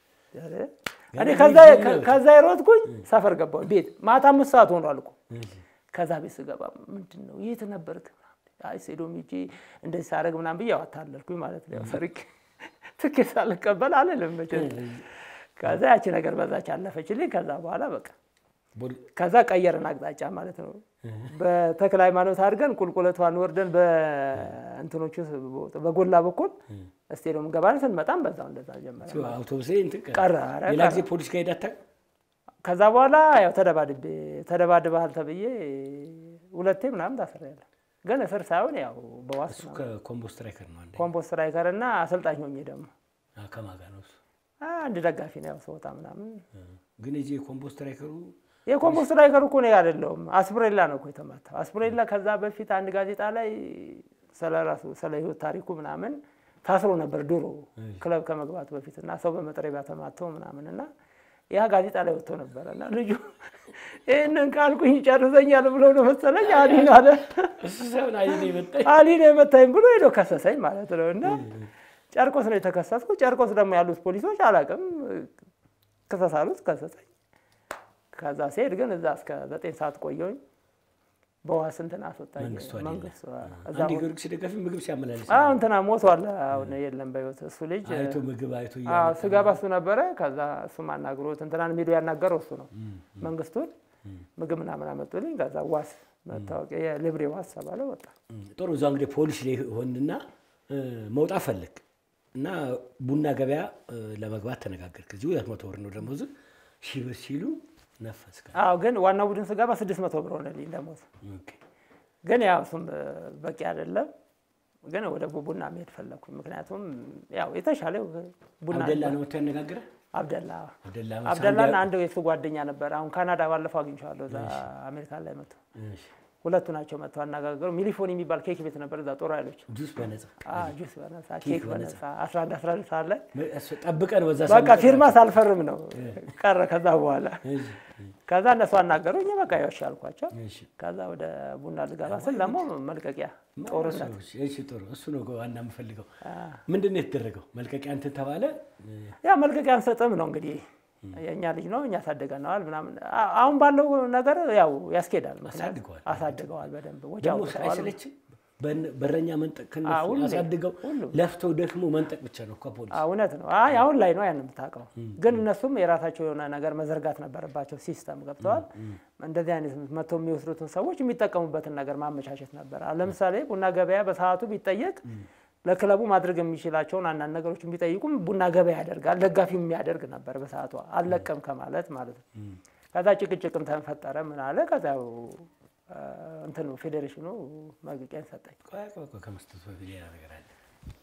እኔ ከዛ ከዛ የሮጥኩኝ ሰፈር ገባሁ ቤት ማታ አምስት ሰዓት ሆኗል እኮ ከዛ ቤት ስገባ ምንድን ነው የት ነበርክ? አይ ሴዶም ሂጄ እንደዚህ ሳደርግ ምናምን ብዬ አታለልኩኝ ማለት ነው። ያው ሰርቄ ትኬት ሳልቀበል አልልም መቼም። ከዛ ያቺ ነገር በዛች አለፈችልኝ። ከዛ በኋላ በቃ ከዛ ቀየርን አቅጣጫ ማለት ነው። በተክለ ሃይማኖት አድርገን ቁልቁለቷን ወርደን በእንትኖቹ በጎላ በኩል ስቴዲየም ገባን። ስንመጣም በዛው እንደዛ ጀመረ አውቶቡስ እንትን ቀረ። ኧረ ሌላ ቀረ። ጊዜ ፖሊስ ጋር ሄዳታ ከዛ በኋላ ያው ተደባድቤ ተደባድበሃል ተብዬ ሁለቴ ምናምን ታስሬያለሁ። ግን እስር ሳይሆን ያው በዋስ እሱ ነው። ከኮምቦ ስትራይከር ነው አንዴ ኮምፖስት ስትራይከር እና አሰልጣኝ ሆኜ ደግሞ አ፣ ከማን ጋር ነው እሱ? አንድ ደጋፊ ነው ያው ስወጣ ምናምን ግን የዚህ የኮምቦ ስትራይከሩ የኮምፖስት ስትራይከር እኮ ነው አይደለሁም። አስፕሬላ ነው እኮ የተማታው። አስፕሬላ ከዛ በፊት አንድ ጋዜጣ ላይ ስለ ራሱ ስለ ህይወት ታሪኩ ምናምን ታስሮ ነበር ድሮ ክለብ ከመግባቱ በፊት እና ሰው በመጥረቢያ ተማተው ምናምን እና ያ ጋዜጣ ላይ ወጥቶ ነበረ እና ልጁ ይህንን ካልኩኝ ጨርሰኛል ብሎ ነው መሰለኝ አሊን አለ እሱ ሳይሆን አይ ነው የመጣኝ አሊን የመታኝ ብሎ ሄዶ ከሰሰኝ ማለት ነው እና ጨርቆስ ነው የተከሰስኩ። ጨርቆስ ደግሞ ያሉት ፖሊሶች አላውቅም ክሰስ አሉት፣ ከሰሰኝ። ከዛ ሲሄድ ግን እዛ እስከ ዘጠኝ ሰዓት ቆየሁኝ። በዋስ እንትን አስወጣኝ መንግስቱ አይደለ? መንግስቱ እዛ አንድ ጊዮርጊስ ደጋፊ ምግብ ሲያመላልስ አዎ እንትና ሞቷል። አሁን የለም በህይወት እሱ ልጅ አይቶ ምግብ አይቶ አዎ እያመጣ ስገባ እሱ ነበረ። ከዛ እሱም አናግሮት እንትናን ሄዶ ያናገረው እሱ ነው መንግስቱን ምግብ ምናምን አመጡልኝ። ከዛ ዋስ መታወቂያ የልብሬ ዋስ ተባለ ወጣ። ጥሩ እዛ እንግዲህ ፖሊስ ላይ ሆንና እ፣ መውጣት ፈለግ እና ቡና ገበያ እ፣ ለመግባት ተነጋገርክ። እዚህ ሁለት መቶ ብር ነው ደሞዝ ሺህ ብር ሲሉ ነፈስከ። አዎ ግን ዋናው ቡድን ስገባ ስድስት መቶ ብር ሆነልኝ ደሞዝ። ኦኬ። ግን ያው እሱም በቂ አይደለም። ግን ወደ ቡና መሄድ ፈለግኩኝ። ምክንያቱም ያው የተሻለ ቡና አብደላ ነው መጥቶ ያነጋግረ አብደላ አብደላ አብደላና አንድ የሱ ጓደኛ ነበር። አሁን ካናዳ ባለፈው አግኝቼዋለሁ። እዛ አሜሪካን ላይ መጥቶ እሺ። ሁለቱ ናቸው መጥተው አነጋገሩ። ሚሊፎን የሚባል ኬክ ቤት ነበር እዛ ጦር ኃይሎች ጁስ በነጻ አዎ፣ ጁስ በነፃ ኬክ ኬክ በነፃ። በነፃ 11 11 ሰዓት ላይ እሱ ጠብቀን በዛ በቃ ፊርማ ሳልፈርም ነው ቀረ። ከዛ በኋላ እሺ፣ ከዛ እነሱ አናገሩኝ። በቃ ያው እሺ አልኳቸው። እሺ። ከዛ ወደ ቡና ልገባ ስል ደግሞ መልቀቂያ ጦርነት እሺ፣ ጥሩ እሱ ነው ዋና የምፈልገው። ምንድን ነው የተደረገው? መልቀቂያ እንትን ተባለ። ያ መልቀቂያ አንሰጥም ነው እንግዲህ የእኛ ልጅ ነው እኛ አሳድገነዋል ምናምን። አ- አሁን ባለው ነገር ያው ያስኬዳል። ምክንያቱም አሳድገዋል። አሳድገዋል በደንብ ወጪ ደግሞ አውጥተዋል። አይሰለችም? በን- በረኛ መንጠቅ አዎ፣ ከነሱ ሁሌ፣ አሳድገው ሁሉም። ለፍተው ደክሞ መንጠቅ ብቻ ነው ከፖሊስ አዎ፣ እውነት ነው። አይ አሁን ላይ ነው ያን የምታውቀው። ግን እነሱም የራሳቸው የሆነ ነገር መዘርጋት ነበረባቸው። ሲስተም ገብተዋል። እንደዚህ አይነት መጥተው የሚወስዱትን ሰዎች የሚጠቀሙበትን ነገር ማመቻቸት ነበር። አሁን ለምሳሌ ቡና ገበያ በሰዓቱ ቢጠየቅ ለክለቡ ማድረግ የሚችላቸውን አንዳንድ ነገሮች ቢጠይቁም ቡና ገበያ ያደርጋል፣ ደጋፊው የሚያደርግ ነበር በሰዓቱ አልለቀም ከማለት ማለት ነው። ከዛ ጭቅጭቅም ተፈጠረ። ምን አለ ከዛ ያው እንትኑ ፌዴሬሽኑ መልቀቂያን ሰጠኝ። ቆይ ቆይ ቆይ ከመስጠቱ በፊት ሌላ ነገር አለ።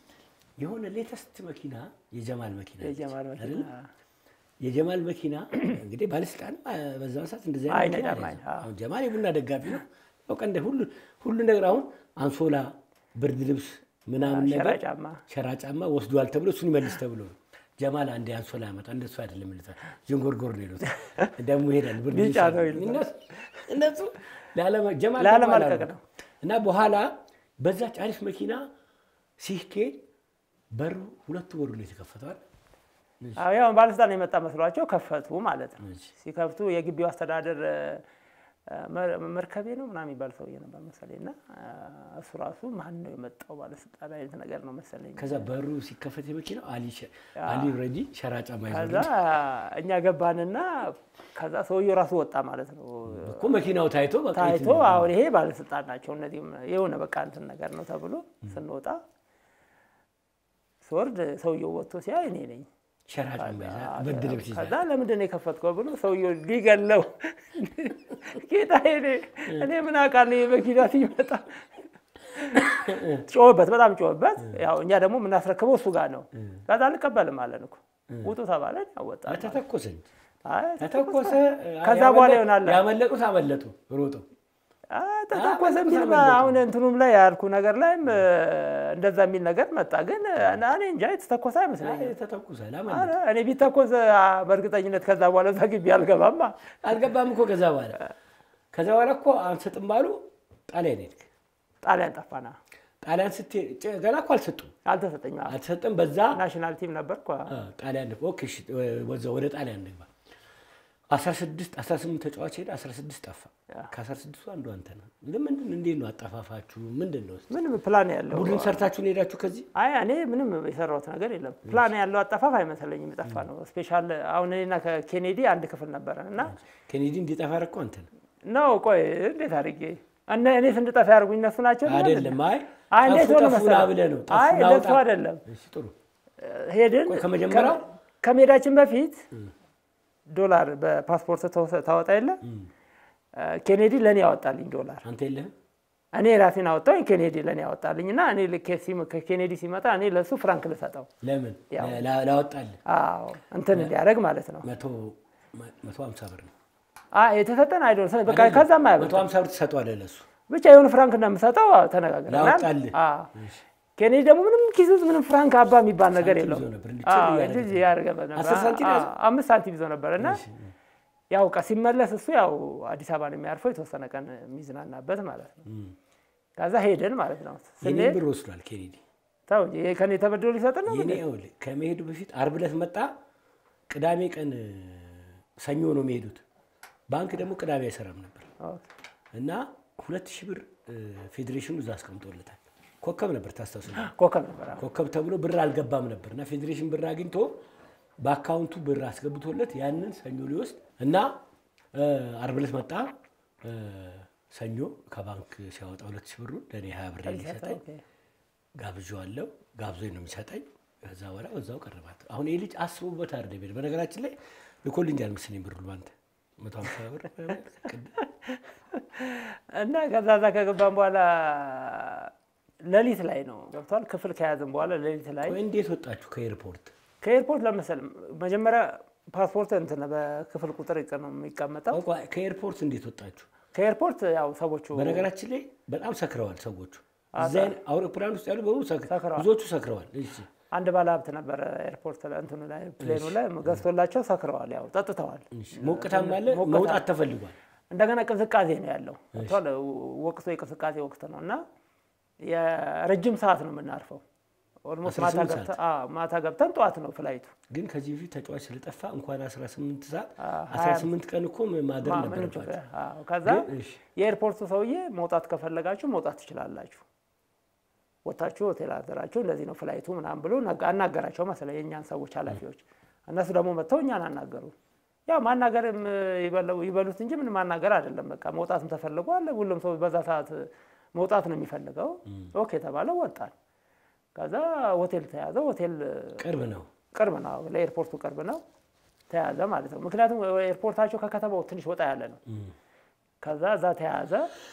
የሆነ ሌተስት መኪና የጀማል መኪና ነች የጀማል መኪና አይደለ? የጀማል መኪና እንግዲህ ባለስልጣን በዛ ሰዓት እንደዚህ አይነት መኪና አይነዳም፣ አልያዘም። አይ፣ አዎ። አሁን ጀማል የቡና ደጋፊ ነው። በቃ እንደ ሁሉ ሁሉ ነገር አሁን አንሶላ፣ ብርድ ልብስ ምናምን ሸራ ነገር ጫማ ሸራ ጫማ ወስዷል ተብሎ እሱን ይመልስ ተብሎ ነው። ጀማል አንዴ አንሶላ ያመጣ እንደሱ አይደለም ይሉታል። ዥንጎርጎር ነው ይሉታል። ደግሞ ይሄዳል ብርድ ልብስ ቢጫ ነው አለ። ይሉታል። እነሱ እነሱ ላለመ- ጀማል ላለመልቀቅ ጀማል አሉ። ነው። እና በኋላ በዛች አሪፍ መኪና ሲሄድ በሩ ሁለቱ በሩ ነው የተከፈተዋል። አዎ ያው ባለስልጣን የመጣ መስሏቸው ከፈቱ ማለት ነው። እሺ። ሲከፍቱ የግቢው አስተዳደር እ፣ መር- መርከቤ ነው ምናምን የሚባል ሰውዬ ነበር መሰለኝ እና እ፣ እሱ ራሱ ማን ነው የመጣው ባለስልጣን አይነት ነገር ነው መሰለኝ። ከዛ በሩ ሲከፈት የመኪናው አሊ ሸ- አሊ ረዲ ሸራ ጫማ ከዛ ይዞ እኛ ገባንና ከዛ ሰውዬው ራሱ ወጣ ማለት ነው እኮ መኪናው ታይቶ በቃ ታይቶ የትኛው- አሁን ይሄ ባለስልጣን ናቸው እነዚህም የሆነ በቃ እንትን ነገር ነው ተብሎ ስንወጣ ስወርድ ሰውየው ወጥቶ ሲያይ እኔ ነኝ። ሸራ ጫማ ይዛ ብርድ ልብስ ይዛ ከዛ ለምንድን ነው የከፈትከው ብሎ ሰውየው ሊገለው ጌታ እኔ እኔ ምን አውቃለሁ የመኪና ሲመጣ ጮህበት፣ በጣም ጮህበት። ያው እኛ ደግሞ የምናስረክበው እሱ ጋር ነው። ከዛ አልቀበልም አለን እኮ ውጡ ተባለን። ያወጣ ተተኮሰ እንጂ ተተኮሰ። ከዛ በኋላ ይሆናል ያመለጡት አመለጡ ሮጦ አ፣ ተተኮሰ በጣም የሚል ተመለጡ። አሁን እንትኑም ላይ ያልኩ ነገር ላይም እ፣ እንደዛ የሚል ነገር መጣ። ግን እኔ እንጃ የተተኮሰ አይመስለኝም። ተተኩሳል። ኧረ አመለጠ። እኔ ቢተኮስ አ፣ በእርግጠኝነት ከዛ በኋላ እዛ ግቢ አልገባማ። አልገባም እኮ ከዛ በኋላ ከዛ በኋላ እኮ አንሰጥም ባሉ ጣሊያን ሄድክ። ጣሊያን ጠፋና ጣሊያን ስትሄድ ጭ- ገና እኮ አልሰጡም አልተሰጠኝም። አዎ። አልተሰጠም። በዛ ናሽናል ቲም ነበርኩ። አ፣ ጣሊያን ኦኬ፣ እሺ፣ ወደ ወደ ጣሊያን እንግባ። 16 18 ተጫዋች ሄደ፣ 16 ጠፋ። ያ። ከ16ቱ አንዱ አንተ ነህ። ለምንድን እንዴት ነው አጠፋፋችሁ? ምንድን ነው እስኪ? ምንም ፕላን ያለው ቡድን ሰርታችሁን ሄዳችሁ ከዚህ አይ እኔ ምንም የሰራሁት ነገር የለም። ፕላን ያለው አጠፋፍ አይመስለኝም። የጠፋ ነው ስፔሻል። አሁን እኔና ከኬኔዲ አንድ ክፍል ነበረን እና ኬኔዲ እንዲጠፋ ያደረግከው አንተ ነህ ነው ቆይ እንዴት አድርጌ እነ እኔ እንድጠፋ ያደርጉኝ እነሱ ናቸው። አይደለም? አይ አይ እንዴት ጠፉ ሆነ ጠፉ ና መሰለህ? ብለህ ነው። አይ ጠፉ እንደሱ ናውጣ። አይደለም። እሺ፣ ጥሩ ሄድን ቆይ ከመጀመሪያው? ከ- ከመሄዳችን በፊት ዶላር በፓስፖርት ተወሰ- ታወጣ የለ ኬኔዲ ለእኔ ያወጣልኝ ዶላር አንተ የለህም እኔ ራሴን አወጣሁኝ። ኬኔዲ ለእኔ ያወጣልኝ እና እኔ ልክ ሲም- ከኬኔዲ ሲመጣ እኔ ለእሱ ፍራንክ ልሰጠው ለምን ያው። ላ- ላወጣልህ አዎ እንትን እንዲያደርግ ማለት ነው። መቶ መቶ ሀምሳ ብር ነው አይ የተሰጠን አይዶል በቃ ከዛም መቶ አይበልጥም። ሀምሳ ብር ትሰጠዋለህ ለእሱ ብቻ የሆነ ፍራንክ እንደምሰጠው አዎ፣ ተነጋግረናል። ላወጣልህ። አዎ። ኬኔዲ ደግሞ ምንም ኪስ ውስጥ ምንም ፍራንክ አባ የሚባል ነገር ሳንቲም የለውም። ይዞ ነበር፣ እንዲህ አዎ፣ ጭል እያደረገ እንደዚህ ያደርገ ነበር። አስር ሳንቲም አዎ፣ ያዘ? አምስት ሳንቲም ይዞ ነበር እና ያው በቃ ሲመለስ እሱ ያው አዲስ አበባ ነው የሚያርፈው የተወሰነ ቀን የሚዝናናበት ማለት ነው። ከዛ ሄደን ማለት ነው የኔን ስንሄድ ብር ወስዷል ኬኔዲ ተው እንጂ ይሄ ከኔ ተበድሮ ሊሰጥ ነው የኔ ይኸውልህ ከመሄዱ በፊት አርብ ዕለት መጣ። ቅዳሜ ቀን ሰኞ ነው የሚሄዱት። ባንክ ደግሞ ቅዳሜ አይሰራም ነበር ኦኬ። እና ሁለት ሺህ ብር ፌዴሬሽኑ እዛ አስቀምጦለታል። ኮከብ ነበር ታስታውስ ነበር። ኮከብ ነበር አዎ። ኮከብ ተብሎ ብር አልገባም ነበር እና ፌዴሬሽን ብር አግኝቶ በአካውንቱ ብር አስገብቶለት ያንን ሰኞ ሊወስድ እና እ፣ አርብ ዕለት መጣ። እ፣ ሰኞ ከባንክ ሲያወጣ ሁለት ሺህ ብሩን ለእኔ ሀያ ብር ሊሰጠኝ ኦኬ። ጋብዣዋለሁ። ጋብዞኝ ነው የሚሰጠኝ። ከዛ በኋላ በዛው ቀረባት። አሁን ይህ ልጅ አስቦበት አይደለም ሄደ። በነገራችን ላይ ልኮልኛል መሰለኝ ብር ሁሉ አንተ መቶ ሀምሳ ብር ቅድም እና ከዛ ዛ ከገባን በኋላ ሌሊት ላይ ነው ገብቷል። ክፍል ከያዝን በኋላ ሌሊት ላይ ቆይ እንዴት ወጣችሁ ከኤርፖርት? ከኤርፖርት ለመሰል መጀመሪያ ፓስፖርት እንትን በክፍል ቁጥር ይቀ ነው የሚቀመጠው። ቆይ ከኤርፖርት እንዴት ወጣችሁ? ከኤርፖርት ያው ሰዎቹ በነገራችን ላይ በጣም ሰክረዋል ሰዎቹ። እዛ አውሮፕላን ውስጥ ያሉ በሙሉ ሰክ- ሰክረዋል። ብዙዎቹ ሰክረዋል። እሺ አንድ ባለ ሀብት ነበረ ኤርፖርት ላይ እንትኑ ላይ ፕሌኑ ላይ ገዝቶላቸው ሰክረዋል። ያው ጠጥተዋል። እሺ። ሞቅታም አለ ሞቅታ- መውጣት ተፈልጓል። እንደገና ቅዝቃዜ ነው ያለው ገብቶሃል? ወቅቱ የቅዝቃዜ ወቅት ነው እና የረጅም ሰዓት ነው የምናርፈው። ኦልሞስት ማታ 18 ገብተን አዎ፣ ማታ ገብተን ጠዋት ነው ፍላይቱ። ግን ከዚህ በፊት ተጫዋች ስለጠፋ እንኳን 18 ሰዓት አዎ፣ 18 ቀን እኮ ማደር ማ- ምንም ነበረባቸው። ችግር አዎ። ከዛ ግን እሺ የኤርፖርቱ ሰውዬ መውጣት ከፈለጋችሁ መውጣት ትችላላችሁ፣ ወታችሁ ሆቴል አደራችሁ፣ እንደዚህ ነው ፍላይቱ ምናምን ብሎ ነገ- አናገራቸው መሰለኝ የእኛን ሰዎች ኃላፊዎች። እነሱ ደግሞ መጥተው እኛን አናገሩ። ያው ማናገርም ይበለው- ይበሉት እንጂ ምን ማናገር አይደለም። በቃ መውጣትም ተፈልጓል። ሁሉም ሰው በዛ ሰዓት መውጣት ነው የሚፈልገው። ኦኬ ተባለ፣ ወጣን። ከዛ ሆቴል ተያዘ። ሆቴል ቅርብ ነው። ቅርብ ነው፣ ለኤርፖርቱ ቅርብ ነው። ተያዘ ማለት ነው። ምክንያቱም ኤርፖርታቸው ከከተማው ትንሽ ወጣ ያለ ነው። ከዛ እዛ ተያዘ።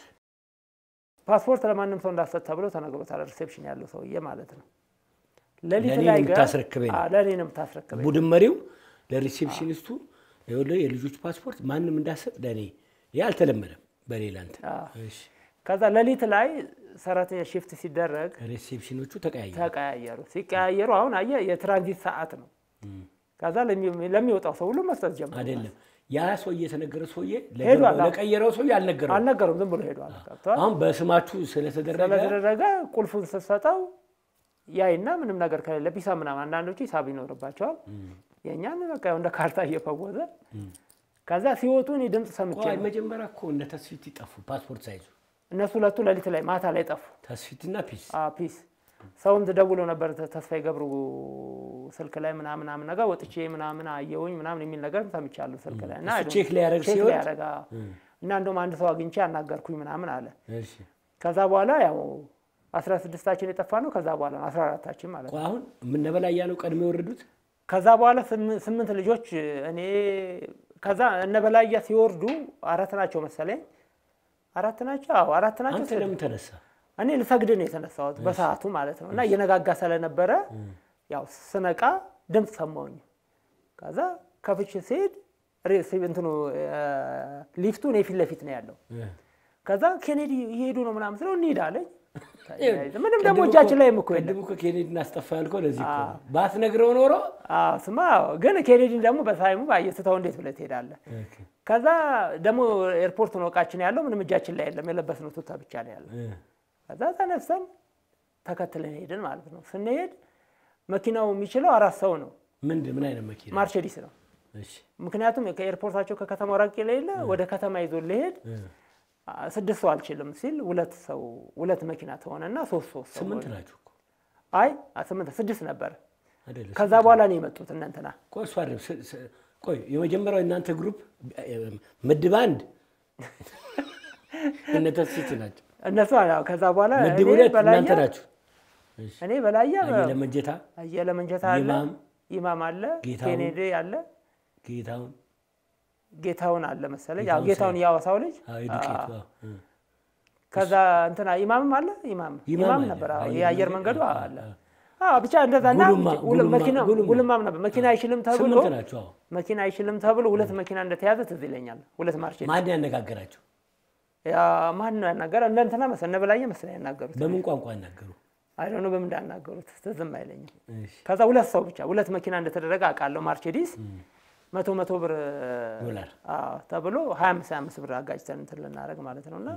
ፓስፖርት ለማንም ሰው እንዳሰጥ ተብሎ ተነግሮታል። ሪሴፕሽን ያለው ሰውዬ ማለት ነው። ሌሊት ለእኔ ላይ ነው ግን- የምታስረክበኝ ነው። አዎ፣ ለእኔ ነው የምታስረክበኝ። ቡድን መሪው ለሪሴፕሽኒስቱ ይኸውልህ የልጆች ፓስፖርት ማንም እንዳሰጥ ለእኔ ይህ አልተለመደም። በሌላ እንትን አዎ። እሺ። ከዛ ሌሊት ላይ ሰራተኛ ሽፍት ሲደረግ ሪሴፕሽኖቹ ተቀያየሩ። ተቀያየሩ። ሲቀያየሩ አሁን አየህ የትራንዚት ሰዓት ነው። ከዛ ለሚ- ለሚወጣው ሰው ሁሉ መስጠት ጀመሩ። አይደለም ያ ሰውዬ የተነገረ ሰውዬ ሄዷል። ለገባው- ለቀየረው ሰውዬ አልነገረው። አልነገሩም፣ ዝም ብሎ ሄዷል። ገብቶሃል? አሁን በስማችሁ ስለተደረገ ስለተደረገ ቁልፉን ስትሰጠው ያይና ምንም ነገር ከሌለ ሂሳብ ምናምን አንዳንዶቹ ሂሳብ ይኖርባቸዋል። የእኛን በቃ ያው እንደ ካርታ እየፈወዘ ከዛ ሲወጡ እኔ ድምፅ ሰምቼ ቆይ ነው። መጀመሪያ እኮ እነ ተስፊት ይጠፉ ፓስፖርት ሳይዙ እነሱ ሁለቱ ሌሊት ላይ ማታ ላይ ጠፉ። ተስፊትና ፒስ አ ፒስ ሰውም ደውሎ ነበር ተ- ተስፋዬ ገብሩ ስልክ ላይ ምናምን ምናምን ነገር ወጥቼ ምናምን አየሁኝ ምናምን የሚል ነገር ሰምቻለሁ ስልክ ላይ እና እሱ ቼክ ሊያደርግ ቼክ ሲወጥ ሊያደርግ አዎ። እና እንደውም አንድ ሰው አግኝቼ አናገርኩኝ ምናምን አለ። እሺ ከዛ በኋላ ያው አስራ ስድስታችን የጠፋ ነው። ከዛ በኋላ ነው አስራ አራታችን ማለት ነው። ቆይ አሁን የምነበላያ ነው ቀድሞ የወረዱት ከዛ በኋላ ስም- ስምንት ልጆች እኔ ከዛ እነ በላያ ሲወርዱ አራት ናቸው መሰለኝ አራት ናቸው። አዎ አራት ናቸው። አንተ ለምን ተነሳ? እኔ ልሰግድ ነው የተነሳሁት በሰዓቱ ማለት ነው። እና እየነጋጋ ስለነበረ ያው ስነቃ ድምፅ ሰማሁኝ። ከዛ ከፍቼ ስሄድ ሬ- እንትኑ ሊፍቱ እኔ ፊት ለፊት ነው ያለው። ከዛ ኬኔዲ እየሄዱ ነው ምናምን ስለው እንሂድ አለኝ። ተያይዘን ምንም ደግሞ እጃችን ላይ እኮ የለም ቅድም እኮ ኬኔዲን አስጠፋ ያልከው ለዚህ እኮ ነው። ባትነግረው ኖሮ አዎ ስማ፣ ግን ኬኔዲን ደግሞ በታይሙ አየስተው እንዴት ብለህ ትሄዳለህ? ከዛ ደግሞ ኤርፖርት ነው እቃችን ያለው፣ ምንም እጃችን ላይ የለም፣ የለበስነው ቱታ ብቻ ነው ያለው። ከዛ ተነስተን ተከትለን ሄድን ማለት ነው። ስንሄድ መኪናው የሚችለው አራት ሰው ነው፣ ምንድን ምን አይነት መኪና? ማርቸዲስ ነው። እሺ ምክንያቱም ከኤርፖርታቸው ከከተማው ራቅ የሌለ ወደ ከተማ ይዞ ሊሄድ ስድስት ሰው አልችልም ሲል ሁለት ሰው ሁለት መኪና ተሆነና ሶስት ሶስት ሰው ስምንት ናችሁ እኮ አይ ስምንት ስድስት ነበር። አይደለ? ከዛ በኋላ ነው የመጡት እነ እንትና ቆይ እሱ አይደለም። ስ- ስ- ቆይ የመጀመሪያው እናንተ ግሩፕ ምድብ አንድ እነ ተስፊት ናቸው። እነሱ አዎ። ከዛ በኋላ ምድብ እኔ ሁለት በላያ እናንተ ናችሁ። እሺ። እኔ በላያ አየለ መንጀታ፣ አየለ መንጀታ አለ፣ ይማም፣ ይማም አለ፣ ጌታሁን፣ ኬኔዲ አለ፣ ጌታውን ጌታውን አለ መሰለኝ። ያው ጌታሁን ጌታውን ያወሳው ልጅ አዎ፣ የዱቄቱ አዎ። አዎ። እ። ከዛ እንትና ኢማምም አለ ኢማም ኢማም ኢማም አለ። ነበር። አዎ አየር የአየር መንገድ፣ መንገዱ አዎ፣ አለ። አዎ። አዎ ብቻ እንደዛ እና ጉልማ፣ ሁለ- ጉልማ፣ መኪና ጉልማ። ጉልማም ነበር። መኪና አይችልም ተብሎ ስምንት ናችሁ። አዎ። መኪና አይችልም ተብሎ ሁለት መኪና እንደተያዘ ትዝ ይለኛል። ሁለት ማርቼ ማን ያነጋገራችሁ? ያ ማን ነው ያናገረ? እነ እንትና መሰለኝ እነ በላየ መሰለኝ ያናገሩት። በምን ቋንቋ ያናገሩ? አይ ዶንት ኖ በምን እንዳናገሩት ትዝም አይለኝም። እሺ። ከዛ ሁለት ሰው ብቻ ሁለት መኪና እንደተደረገ አውቃለሁ። ማርቼዲስ መቶ መቶ ብር ዶላር። አዎ ተብሎ ሀያ አምስት ሀያ አምስት ብር አጋጭተን እንትን ልናደርግ ማለት ነው። እና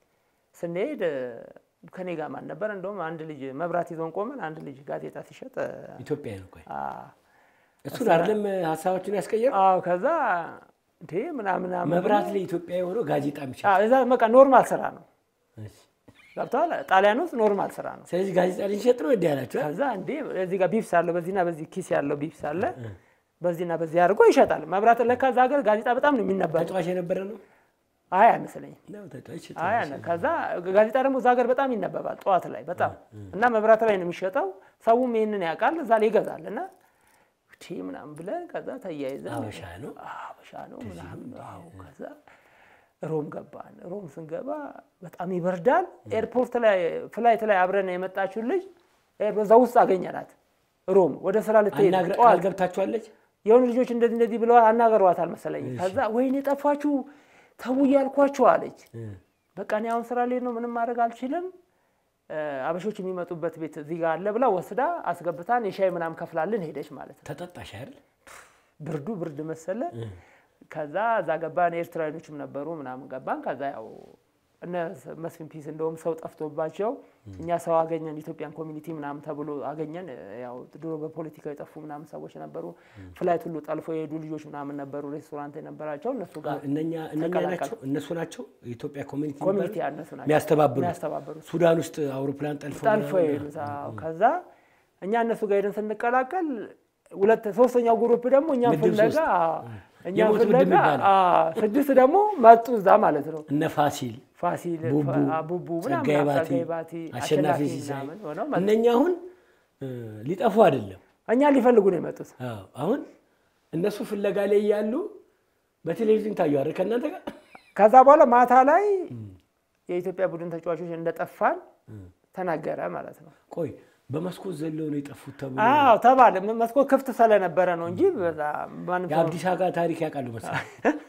ስንሄድ ከኔ ጋር ማን ነበር? እንደውም አንድ ልጅ መብራት ይዞን ቆመን አንድ ልጅ ጋዜጣ ሲሸጥ ኢትዮጵያ ነው። ቆይ አ- እሱን አይደለም ሀሳባችን ያስቀየር አዎ ከዛ እንዴ ምናምን ምናምን መብራት ላይ ኢትዮጵያ የሆነው ጋዜጣ የሚሸጥ አዎ፣ እዛ በቃ ኖርማል ስራ ነው። እሺ። ገብተዋል። ጣሊያን ውስጥ ኖርማል ስራ ነው። ስለዚህ ጋዜጣ ልንሸጥ ነው እንዲህ ያላችሁ ከዛ እንዴ እዚህ ጋር ቢፕስ አለ፣ በዚህና በዚህ ኪስ ያለው ቢፕስ አለ፣ በዚህና በዚህ አድርጎ ይሸጣል። መብራት ለካ እዛ ሀገር ጋዜጣ በጣም ነው የሚነበረው። ተጫዋች የነበረ ነው አይ አይመስለኝም። ነው ተጫዋች አይ አነ ከዛ ጋዜጣ ደግሞ እዛ ሀገር በጣም ይነበባል ጠዋት ላይ በጣም እና መብራት ላይ ነው የሚሸጠው። ሰውም ይህንን ያውቃል፣ እዛ ላይ ይገዛል። እና ቲ ምናምን ብለን ከዛ ተያይዘን አበሻ ነው አበሻ ነው ምናምን አዎ። ከዛ ሮም ገባን። ሮም ስንገባ በጣም ይበርዳል። ኤርፖርት ላይ ፍላይት ላይ አብረን የመጣችውን ልጅ እዛ ውስጥ አገኘናት። ሮም ወደ ስራ ልትሄድ አናግረ ጠዋት አልገብታችኋለች የሆኑ ልጆች እንደዚህ እንደዚህ ብለዋል አናገሯታል መሰለኝ። ከዛ ወይኔ ጠፋችሁ ተው እያልኳችሁ አለች። በቃ እኔ አሁን ስራ ልሄድ ነው ምንም ማድረግ አልችልም። እ፣ አበሾች የሚመጡበት ቤት እዚህ ጋር አለ ብላ ወስዳ አስገብታን የሻይ ምናምን ከፍላልን ሄደች ማለት ነው። ተጠጣሽ አይደል ብርዱ ብርድ መሰለ። ከዛ እዛ ገባን። ኤርትራዊኖችም ነበሩ ምናምን ገባን። ከዛ ያው እነ መስፍን ፒስ እንደውም ሰው ጠፍቶባቸው እኛ ሰው አገኘን ኢትዮጵያን ኮሚኒቲ ምናምን ተብሎ አገኘን። ያው ድሮ በፖለቲካ የጠፉ ምናምን ሰዎች ነበሩ። ፍላይት ሁሉ ጠልፎ የሄዱ ልጆች ምናምን ነበሩ። ሬስቶራንት የነበራቸው እነሱ ጋር እነኛ እነኛ ተቀላቀል። ናቸው እነሱ ናቸው የኢትዮጵያ ኮሚኒቲ ኮሚኒቲ የሚባሉት? ያነሱ ናቸው የሚያስተባብሩ የሚያስተባብሩት ሱዳን ውስጥ አውሮፕላን ጠልፎ ጠልፎ የሄዱት። አዎ። ከዛ እኛ እነሱ ጋር ሄደን ስንቀላቀል ሁለት ሶስተኛው ግሩፕ ደግሞ እኛን ምድብ ፍለጋ ሶስት። አዎ፣ እኛን የሞት ምድብ ፍለጋ ይባላል። አዎ፣ ስድስት ደግሞ መጡ እዛ ማለት ነው። እነ ፋሲል ፋሲል ቡቡ ፋ- ቡቡ ምናምን ጸጋዬ ባቲ ጸጋዬ ባቲ አሸናፊ አሸናፊ ሲሳይ ምናምን ሆነው መጡ። እነኛ አሁን እ፣ ሊጠፉ አይደለም እኛን ሊፈልጉ ነው የመጡት። አዎ አሁን እነሱ ፍለጋ ላይ ያሉ በቴሌቪዥን ታዩ አይደል ከእናንተ ጋር ከዛ በኋላ ማታ ላይ የኢትዮጵያ ቡድን ተጫዋቾች እንደጠፋን ተናገረ ማለት ነው። ቆይ በመስኮት ዘለው ነው የጠፉት ተብሎ አዎ ተባለ። ም- መስኮት ክፍት ስለነበረ ነው እንጂ በዛ ማንም ሰው የአብዲስ አጋ ታሪክ ያውቃሉ መሰለኝ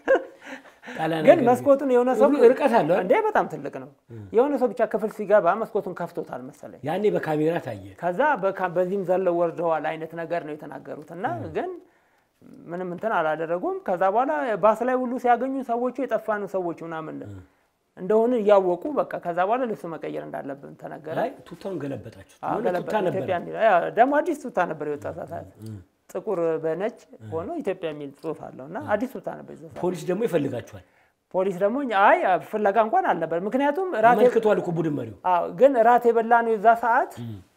ጣሊያን ግን ሀገር መስኮቱን የሆነ ሰው ሩ- ርቀት አለው አይደል? እንዴ በጣም ትልቅ ነው። የሆነ ሰው ብቻ ክፍል ሲገባ መስኮቱን ከፍቶታል መሰለኝ። ያኔ በካሜራ ታየ ከዛ በካ- በዚህም ዘለው ወርደዋል አይነት ነገር ነው የተናገሩት እና ግን ምንም እንትን አላደረጉም። ከዛ በኋላ ባስ ላይ ሁሉ ሲያገኙ ሰዎቹ የጠፋኑ ሰዎች ምናምን እንደሆነ እያወቁ በቃ ከዛ በኋላ ልብስ መቀየር እንዳለብን ተነገረ። አይ ቱታውን ገለበጣችሁ አዎ፣ የሆነ ገለበጥ ቱታ ነበር ኢትዮጵያ የሚል አዎ፣ ደግሞ አዲስ ቱታ ነበር የወጣ ሰዓት ጥቁር በነጭ ሆኖ ኢትዮጵያ የሚል ጽሑፍ አለው እና አዲስ ቱታ ነበር የዛ ሰዓት። ፖሊስ ደግሞ ይፈልጋችኋል ፖሊስ ደግሞ እኛ- አይ ፍለጋ እንኳን አልነበር። ምክንያቱም ራቴ አመልክቷል እኮ ቡድን መሪው አዎ ግን ራት የበላ ነው የዛ ሰዓት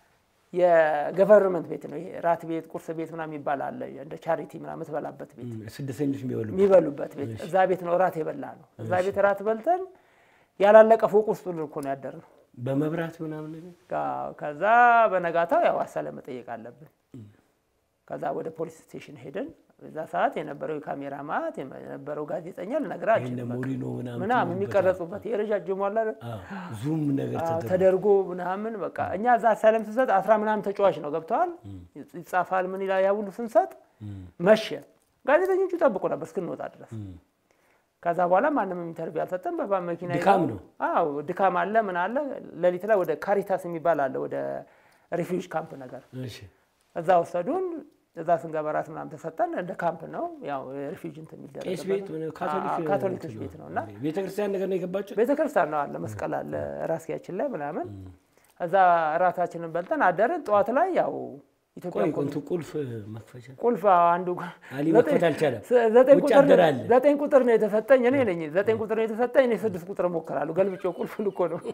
የገቨርንመንት ቤት ነው ይሄ ራት ቤት ቁርስ ቤት ምናምን የሚባል አለ እንደ ቻሪቲ ምናምን የምትበላበት ቤት ስደተኞች የሚበሉ የሚበሉበት ቤት እዛ ቤት ነው ራት የበላ ነው እዛ ቤት ራት በልተን ያላለቀ ፎቅ ውስጥ ሁሉ እኮ ነው ያደርነው በመብራት ምናምን ነገር አዎ፣ ከዛ በነጋታው ያው አሳለ መጠየቅ አለብን ከዛ ወደ ፖሊስ ስቴሽን ሄደን በዛ ሰዓት የነበረው የካሜራ ማት የነበረው ጋዜጠኛ ልነግርህ ይሄን አልችልም በቃ። ሞሪኖ ምናምን ምናምን የሚቀረጹበት የረጃጅሙ አለ አይደል? አዎ፣ ዙም ነገር አዎ፣ ተደርጎ ተደርጎ ምናምን በቃ እኛ እዛ አሳለም ስንሰጥ አስራ ምናምን ተጫዋች ነው ገብተዋል ይጻፋል ምን ይላል ያ ሁሉ ስንሰጥ መሸ ጋዜጠኞቹ ጠብቁ ነበር እስክንወጣ ድረስ ከዛ በኋላ ማንም ኢንተርቪው አልሰጠም። በባ መኪና ድካም ይዘው- ነው። አዎ ድካም አለ ምን አለ። ሌሊት ላይ ወደ ካሪታስ የሚባል አለ ወደ ሪፊውጅ ካምፕ ነገር እሺ እዛ ወሰዱን። እዛ ስንገባ ራት ምናምን ተሰጠን። እንደ ካምፕ ነው ያው ሪፊውጅ እንትን ቄስ ቤት የሚደረግበት ምን ነው። ካቶሊክ አዎ፣ ካቶሊኮች ቤት ነው እና ቤተ ክርስቲያን ነገር ነው የገባችሁት? ቤተ ክርስቲያን ነው አለ መስቀል አለ ራስጌያችን ላይ ምናምን። እዛ እራታችንን በልተን አደርን። ጠዋት ላይ ያው ኢትዮጵያ ቆይ ኮ- እንትን ቁልፍ መክፈቻ ቁልፍ አንዱ አሊ ዘጠኝ- መክፈት አልቻለም። ዘጠኝ ውጭ ቁጥር አደረ አለ። ዘጠኝ ቁጥር ነው የተሰጠኝ። እኔ ነኝ ዘጠኝ ቁጥር ነው የተሰጠኝ። እኔ ስድስት ቁጥር እሞክራለሁ። ገልብጬው ቁልፉን እኮ ነው።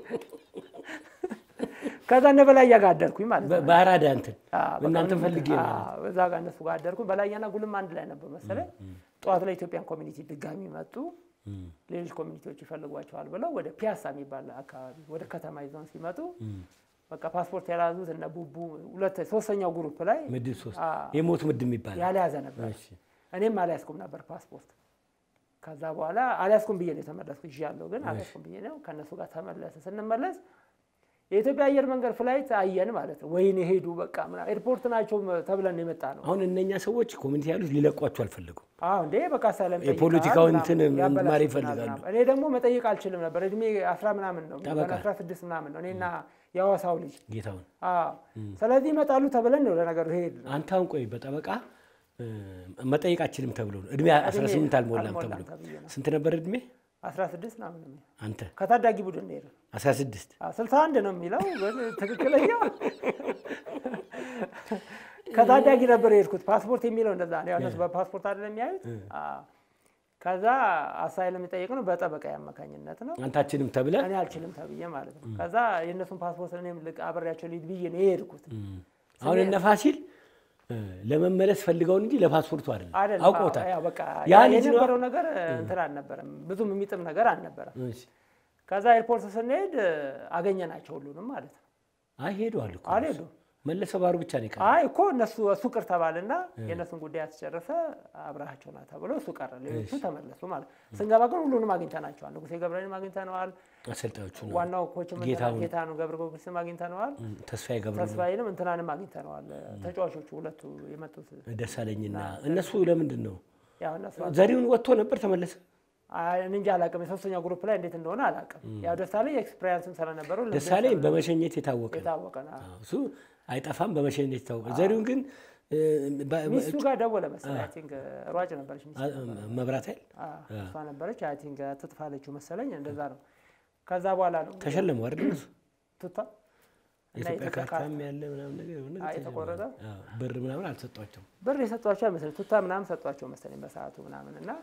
ከዛ እነ በላይ ጋር አደርኩኝ ማለት ነው። በ- በአራዳ እንትን አዎ፣ በቃ እናንተ ምንም- ፈልጌ ነው። አዎ፣ እዛ ጋር እነሱ ጋር አደርኩኝ። በላያና ጉልም አንድ ላይ ነበር መሰለኝ። ጠዋት ላይ ኢትዮጵያን ኮሚኒቲ ድጋሚ መጡ። ሌሎች ኮሚኒቲዎች ይፈልጓቸዋል ብለው ወደ ፒያሳ የሚባል አካባቢ ወደ ከተማ ይዘውን ሲመጡ በቃ ፓስፖርት የያዙት እነ ቡቡ ሁለት ሶስተኛው ግሩፕ ላይ ምድብ ሶስት አዎ። የሞት ምድብ የሚባል ያልያዘ ነበር። እሺ። እኔም አልያዝኩም ነበር ፓስፖርት። ከዛ በኋላ አልያዝኩም ብዬ ነው የተመለስኩ ይዣለሁ፣ ግን አልያዝኩም ብዬ ነው ከእነሱ ጋር ተመለሰ። ስንመለስ የኢትዮጵያ አየር መንገድ ፍላይት አየን ማለት ነው። ወይኔ ሄዱ በቃ ምናምን ኤርፖርት ናቸው ተብለን የመጣ ነው። አሁን እነኛ ሰዎች ኮሚኒቲ ያሉት ሊለቋቸው አልፈለጉም። አዎ እንዴ በቃ ሰለም የፖለቲካው ጠይቀሃል እንትን ምናምን መማር ያበላሹብናል ይፈልጋሉ። ምናምን። እኔ ደግሞ መጠየቅ አልችልም ነበር። እድሜ አስራ ምናምን ነው ጠበቃ። አስራ ስድስት ምናምን ነው እኔና የሐዋሳው ልጅ ጌታውን አዎ። ስለዚህ ይመጣሉ ተብለን ነው ለነገሩ ሄድ አንተ አሁን ቆይ በጠበቃ እ፣ መጠየቅ አችልም ተብሎ ነው እድሜ 18 አልሞላም አልሞላም ተብሎ ተብዬ ነው። ስንት ነበር እድሜ አስራ ስድስት ምናምን ነው አንተ? ከታዳጊ ቡድን ነው የሄድን 16 ስልሳ አንድ ነው የሚለው ግን ትክክለኛው ከታዳጊ ነበር የሄድኩት። ፓስፖርት የሚለው እንደዛ ነው። ያው እነሱ በፓስፖርት አይደለም የሚያዩት። አዎ። ከዛ አሳይለም የጠየቅ ነው በጠበቃ አማካኝነት ነው። አንታችንም ተብለ እኔ አልችልም ተብዬ ማለት ነው። ከዛ የእነሱን ፓስፖርት እኔም ልቅ አብሬያቸው ልሂድ ብዬ ነው የሄድኩት። አሁን እነ ፋሲል እ፣ ለመመለስ ፈልገው እንጂ ለፓስፖርቱ አይደለም አይደለም አውቀውታል። ያው በቃ ያ ያ ልጅ ነው- የነበረው ነገር እንትን አልነበረም፣ ብዙም የሚጥም ነገር አልነበረም። እሺ። ከዛ ኤርፖርት ስንሄድ አገኘናቸው ሁሉንም ማለት ነው። አይ ሄደዋል እኮ አልሄዱም። መለሰ ባሩ ብቻ ነው የቀረው። አይ እኮ እነሱ እሱ ቅር ተባልና የእነሱን ጉዳይ ያስጨረሰ አብረሃቸው ና ተብሎ እሱ ቀረ። ሌሎቹ ተመለሱ ማለት ነው። ስንገባ ግን ሁሉንም አግኝተናቸዋል። ንጉሴ ገብረንም አግኝተነዋል። አሰልጣዮቹ ነው ዋናው ኮችም ጌታሁን። ጌታኑ ገብረ ጊዮርጊስም አግኝተነዋል። እ፣ ተስፋዬ ገብረ ተስፋዬንም እንትናንም አግኝተነዋል። ተጫዋቾቹ ሁለቱ የመጡት ደሳለኝና እነሱ ለምንድን ነው ያው እነሱ ዘሪሁን ወጥቶ ነበር ተመለሰ። አይ፣ እኔ እንጃ አላውቅም። የሶስተኛው ግሩፕ ላይ እንዴት እንደሆነ አላውቅም። ያው ደሳለኝ ኤክስፔሪንስም ስለነበረው ልምድም ደሳለኝ በመሸኘት የታወቀ ነው። የታወቀ ነው። አዎ፣ እሱ አይጠፋም በመሸኘት የታወቀ ዘሪሁን ግን እ፣ በ- ሚስቱ ጋር ደወለ መሰለኝ። አይ ቲንክ ሯጭ ነበረች ሚስቱ አ- መብራት ኃይል አዎ፣ እሷ ነበረች። አይ ቲንክ ትጥፋለችው መሰለኝ እንደዛ ነው። ከዛ በኋላ ነው ተሸለሙ አይደል እነሱ ቱታ እና የኢትዮጵያ የኢትዮጵያ ካርታም ያለ ምናምን ነገር የሆነ ነገር አይ፣ የተቆረጠ? አዎ፣ ብር ምናምን አልሰጧቸውም። ብር የሰጧቸው አይመስለኝ ቱታ ምናምን ሰጧቸው መሰለኝ በሰዓቱ ምናምን እና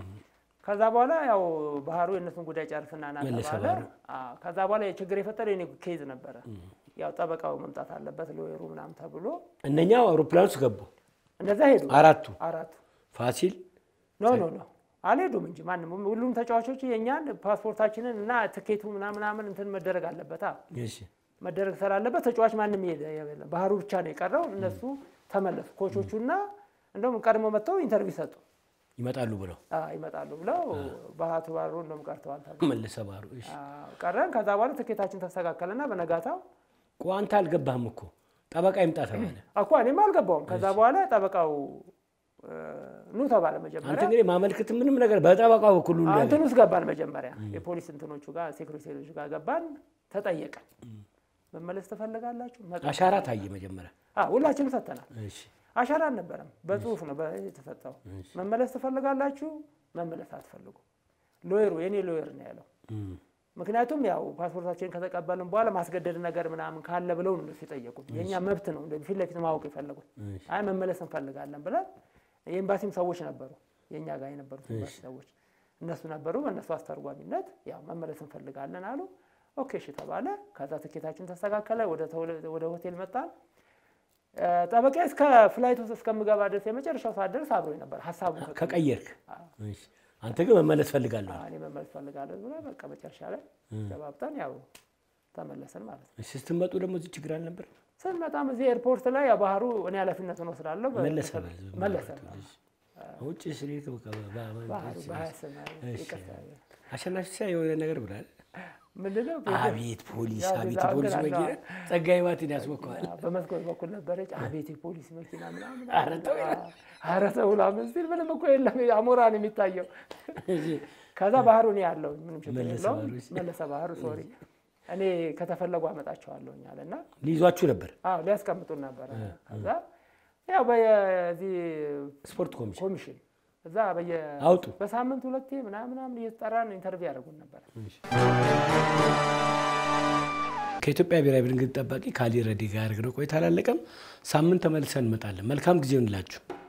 ከዛ በኋላ ያው ባህሩ የእነሱን ጉዳይ ጨርስና ና መለሰ ተባለ። ባህሩ። አዎ፣ ከዛ በኋላ የችግር የፈጠረው የኔ ኬዝ ነበረ። ያው ጠበቃው መምጣት አለበት ሎየሩ ምናምን ተብሎ እነኛ አውሮፕላን ውስጥ ገቡ እንደዛ ሄዱ አራቱ አራቱ ፋሲል ኖ ኖ ኖ አልሄዱም እንጂ ማንም ሁሉም ተጫዋቾች የእኛን ፓስፖርታችንን እና ትኬቱ ምናምን ምናምን እንትን መደረግ አለበት አ እሺ መደረግ ስላለበት ተጫዋች ማንም ይሄደ የለም። ባህሩ ብቻ ነው የቀረው። እነሱ ተመለሱ። ኮቾቹና እንደውም ቀድሞ መጥተው ኢንተርቪው ሰጡ። ይመጣሉ ብለው አ ይመጣሉ ብለው ባህቱ ባህሩ እንደውም ቀርተዋል ተብሎ መለሰ ባህሩ እሺ አ ቀረን። ከዛ በኋላ ትኬታችን ተስተካከለና በነጋታው ቆይ አንተ አልገባህም እኮ ጠበቃ ይምጣ ተባለ። እኮ እኔም አልገባውም። ከዛ በኋላ ጠበቃው እ ኑ ተባለ አንተ መጀመሪያ እንግዲህ ማመልከት ምንም ነገር በጠበቃው በኩል ሁሉ ነገር እንትን ውስጥ ገባን። መጀመሪያ የፖሊስ እንትኖቹ ጋር ሴኩሪቴሮች ጋር ገባን። ተጠየቀን። መመለስ ትፈልጋላችሁ? መጣ አሻራ ታየ መጀመሪያ። አ ሁላችንም ሰጥተናል። እሺ አሻራ አልነበረም፣ በጽሁፍ ነው በ- የተሰጠው። መመለስ ትፈልጋላችሁ? መመለስ አትፈልጉ። ሎየሩ የኔ ሎየር ነው ያለው። እም፣ ምክንያቱም ያው ፓስፖርታችንን ከተቀበልን በኋላ ማስገደድ ነገር ምናምን ካለ ብለው ነው እነሱ የጠየቁት። የእኛ መብት ነው እንደዚህ ፊት ለፊት ማወቅ የፈለጉት። እሺ አይ መመለስ እንፈልጋለን ብለን የኤምባሲም ሰዎች ነበሩ፣ የእኛ ጋር የነበሩት ኤምባሲ ሰዎች እነሱ ነበሩ። በእነሱ አስተርጓሚነት ያው መመለስ እንፈልጋለን አሉ። ኦኬ እሺ ተባለ። ከዛ ትኬታችን ተስተካከለ። ወደ ተወለ- ወደ ሆቴል መጣን። እ፣ ጠበቃ እስከ ፍላይት ውስጥ እስከምገባ ድረስ የመጨረሻው ሰዓት ድረስ አብሮኝ ነበር። ሀሳቡ ከቀየርክ እሺ። አንተ ግን መመለስ ፈልጋለሁ። እኔ መመለስ ፈልጋለሁ ብሎ በቃ መጨረሻ ላይ ገባብጠን ያው ተመለስን ማለት ነው። እሺ ስትመጡ ደግሞ እዚህ ችግር አልነበር? ስንመጣም እዚህ ኤርፖርት ላይ ያው ባህሩ እኔ ኃላፊነቱን ወስዳለሁ። በ- መለሰ መለሰ ውጭ ስሌት በቃ በ- በ- ባህሩ በሀያ ስም እሺ። ይቅርታ አሸናፊ ሲያ የሆነ ነገር ብላል። ምንድነው አቤት ፖሊስ፣ ያው አቤት ብዛት ፖሊስ ግን መኪና አለው። ጸጋዬ ባትን ያስቦከዋል። በመስኮት በኩል ነበረች። አቤት የፖሊስ መኪና ምናምን ኧረ ተው ይላል። ኧረ ተው ምናምን ሲል ምንም እኮ የለም አሞራ ነው የሚታየው። እሺ፣ ከዛ ባህሩ እኔ ያለውኝ ምንም ችግር መለሰ የለውም ባህሩ፣ እሺ። መለሰ ባህሩ ሶሪ እኔ ከተፈለጉ አመጣቸዋለሁኝ አለ እና ሊይዟችሁ ነበር አዎ ሊያስቀምጡን ነበረ። ከዛ ያው በዚህ ስፖርት ኮሚሽን ኮሚሽን እዛ በየ አውጡ በሳምንት ሁለቴ ምናምን ምናምን እየተጠራን ኢንተርቪው ያደርጉን ነበር። ከኢትዮጵያ ብሔራዊ ቡድን ግብ ጠባቂ ከአሊ ረዲ ጋር ያደረግነው ቆይታ አላለቀም። ሳምንት ተመልሰን እንመጣለን። መልካም ጊዜ ይሁንላችሁ።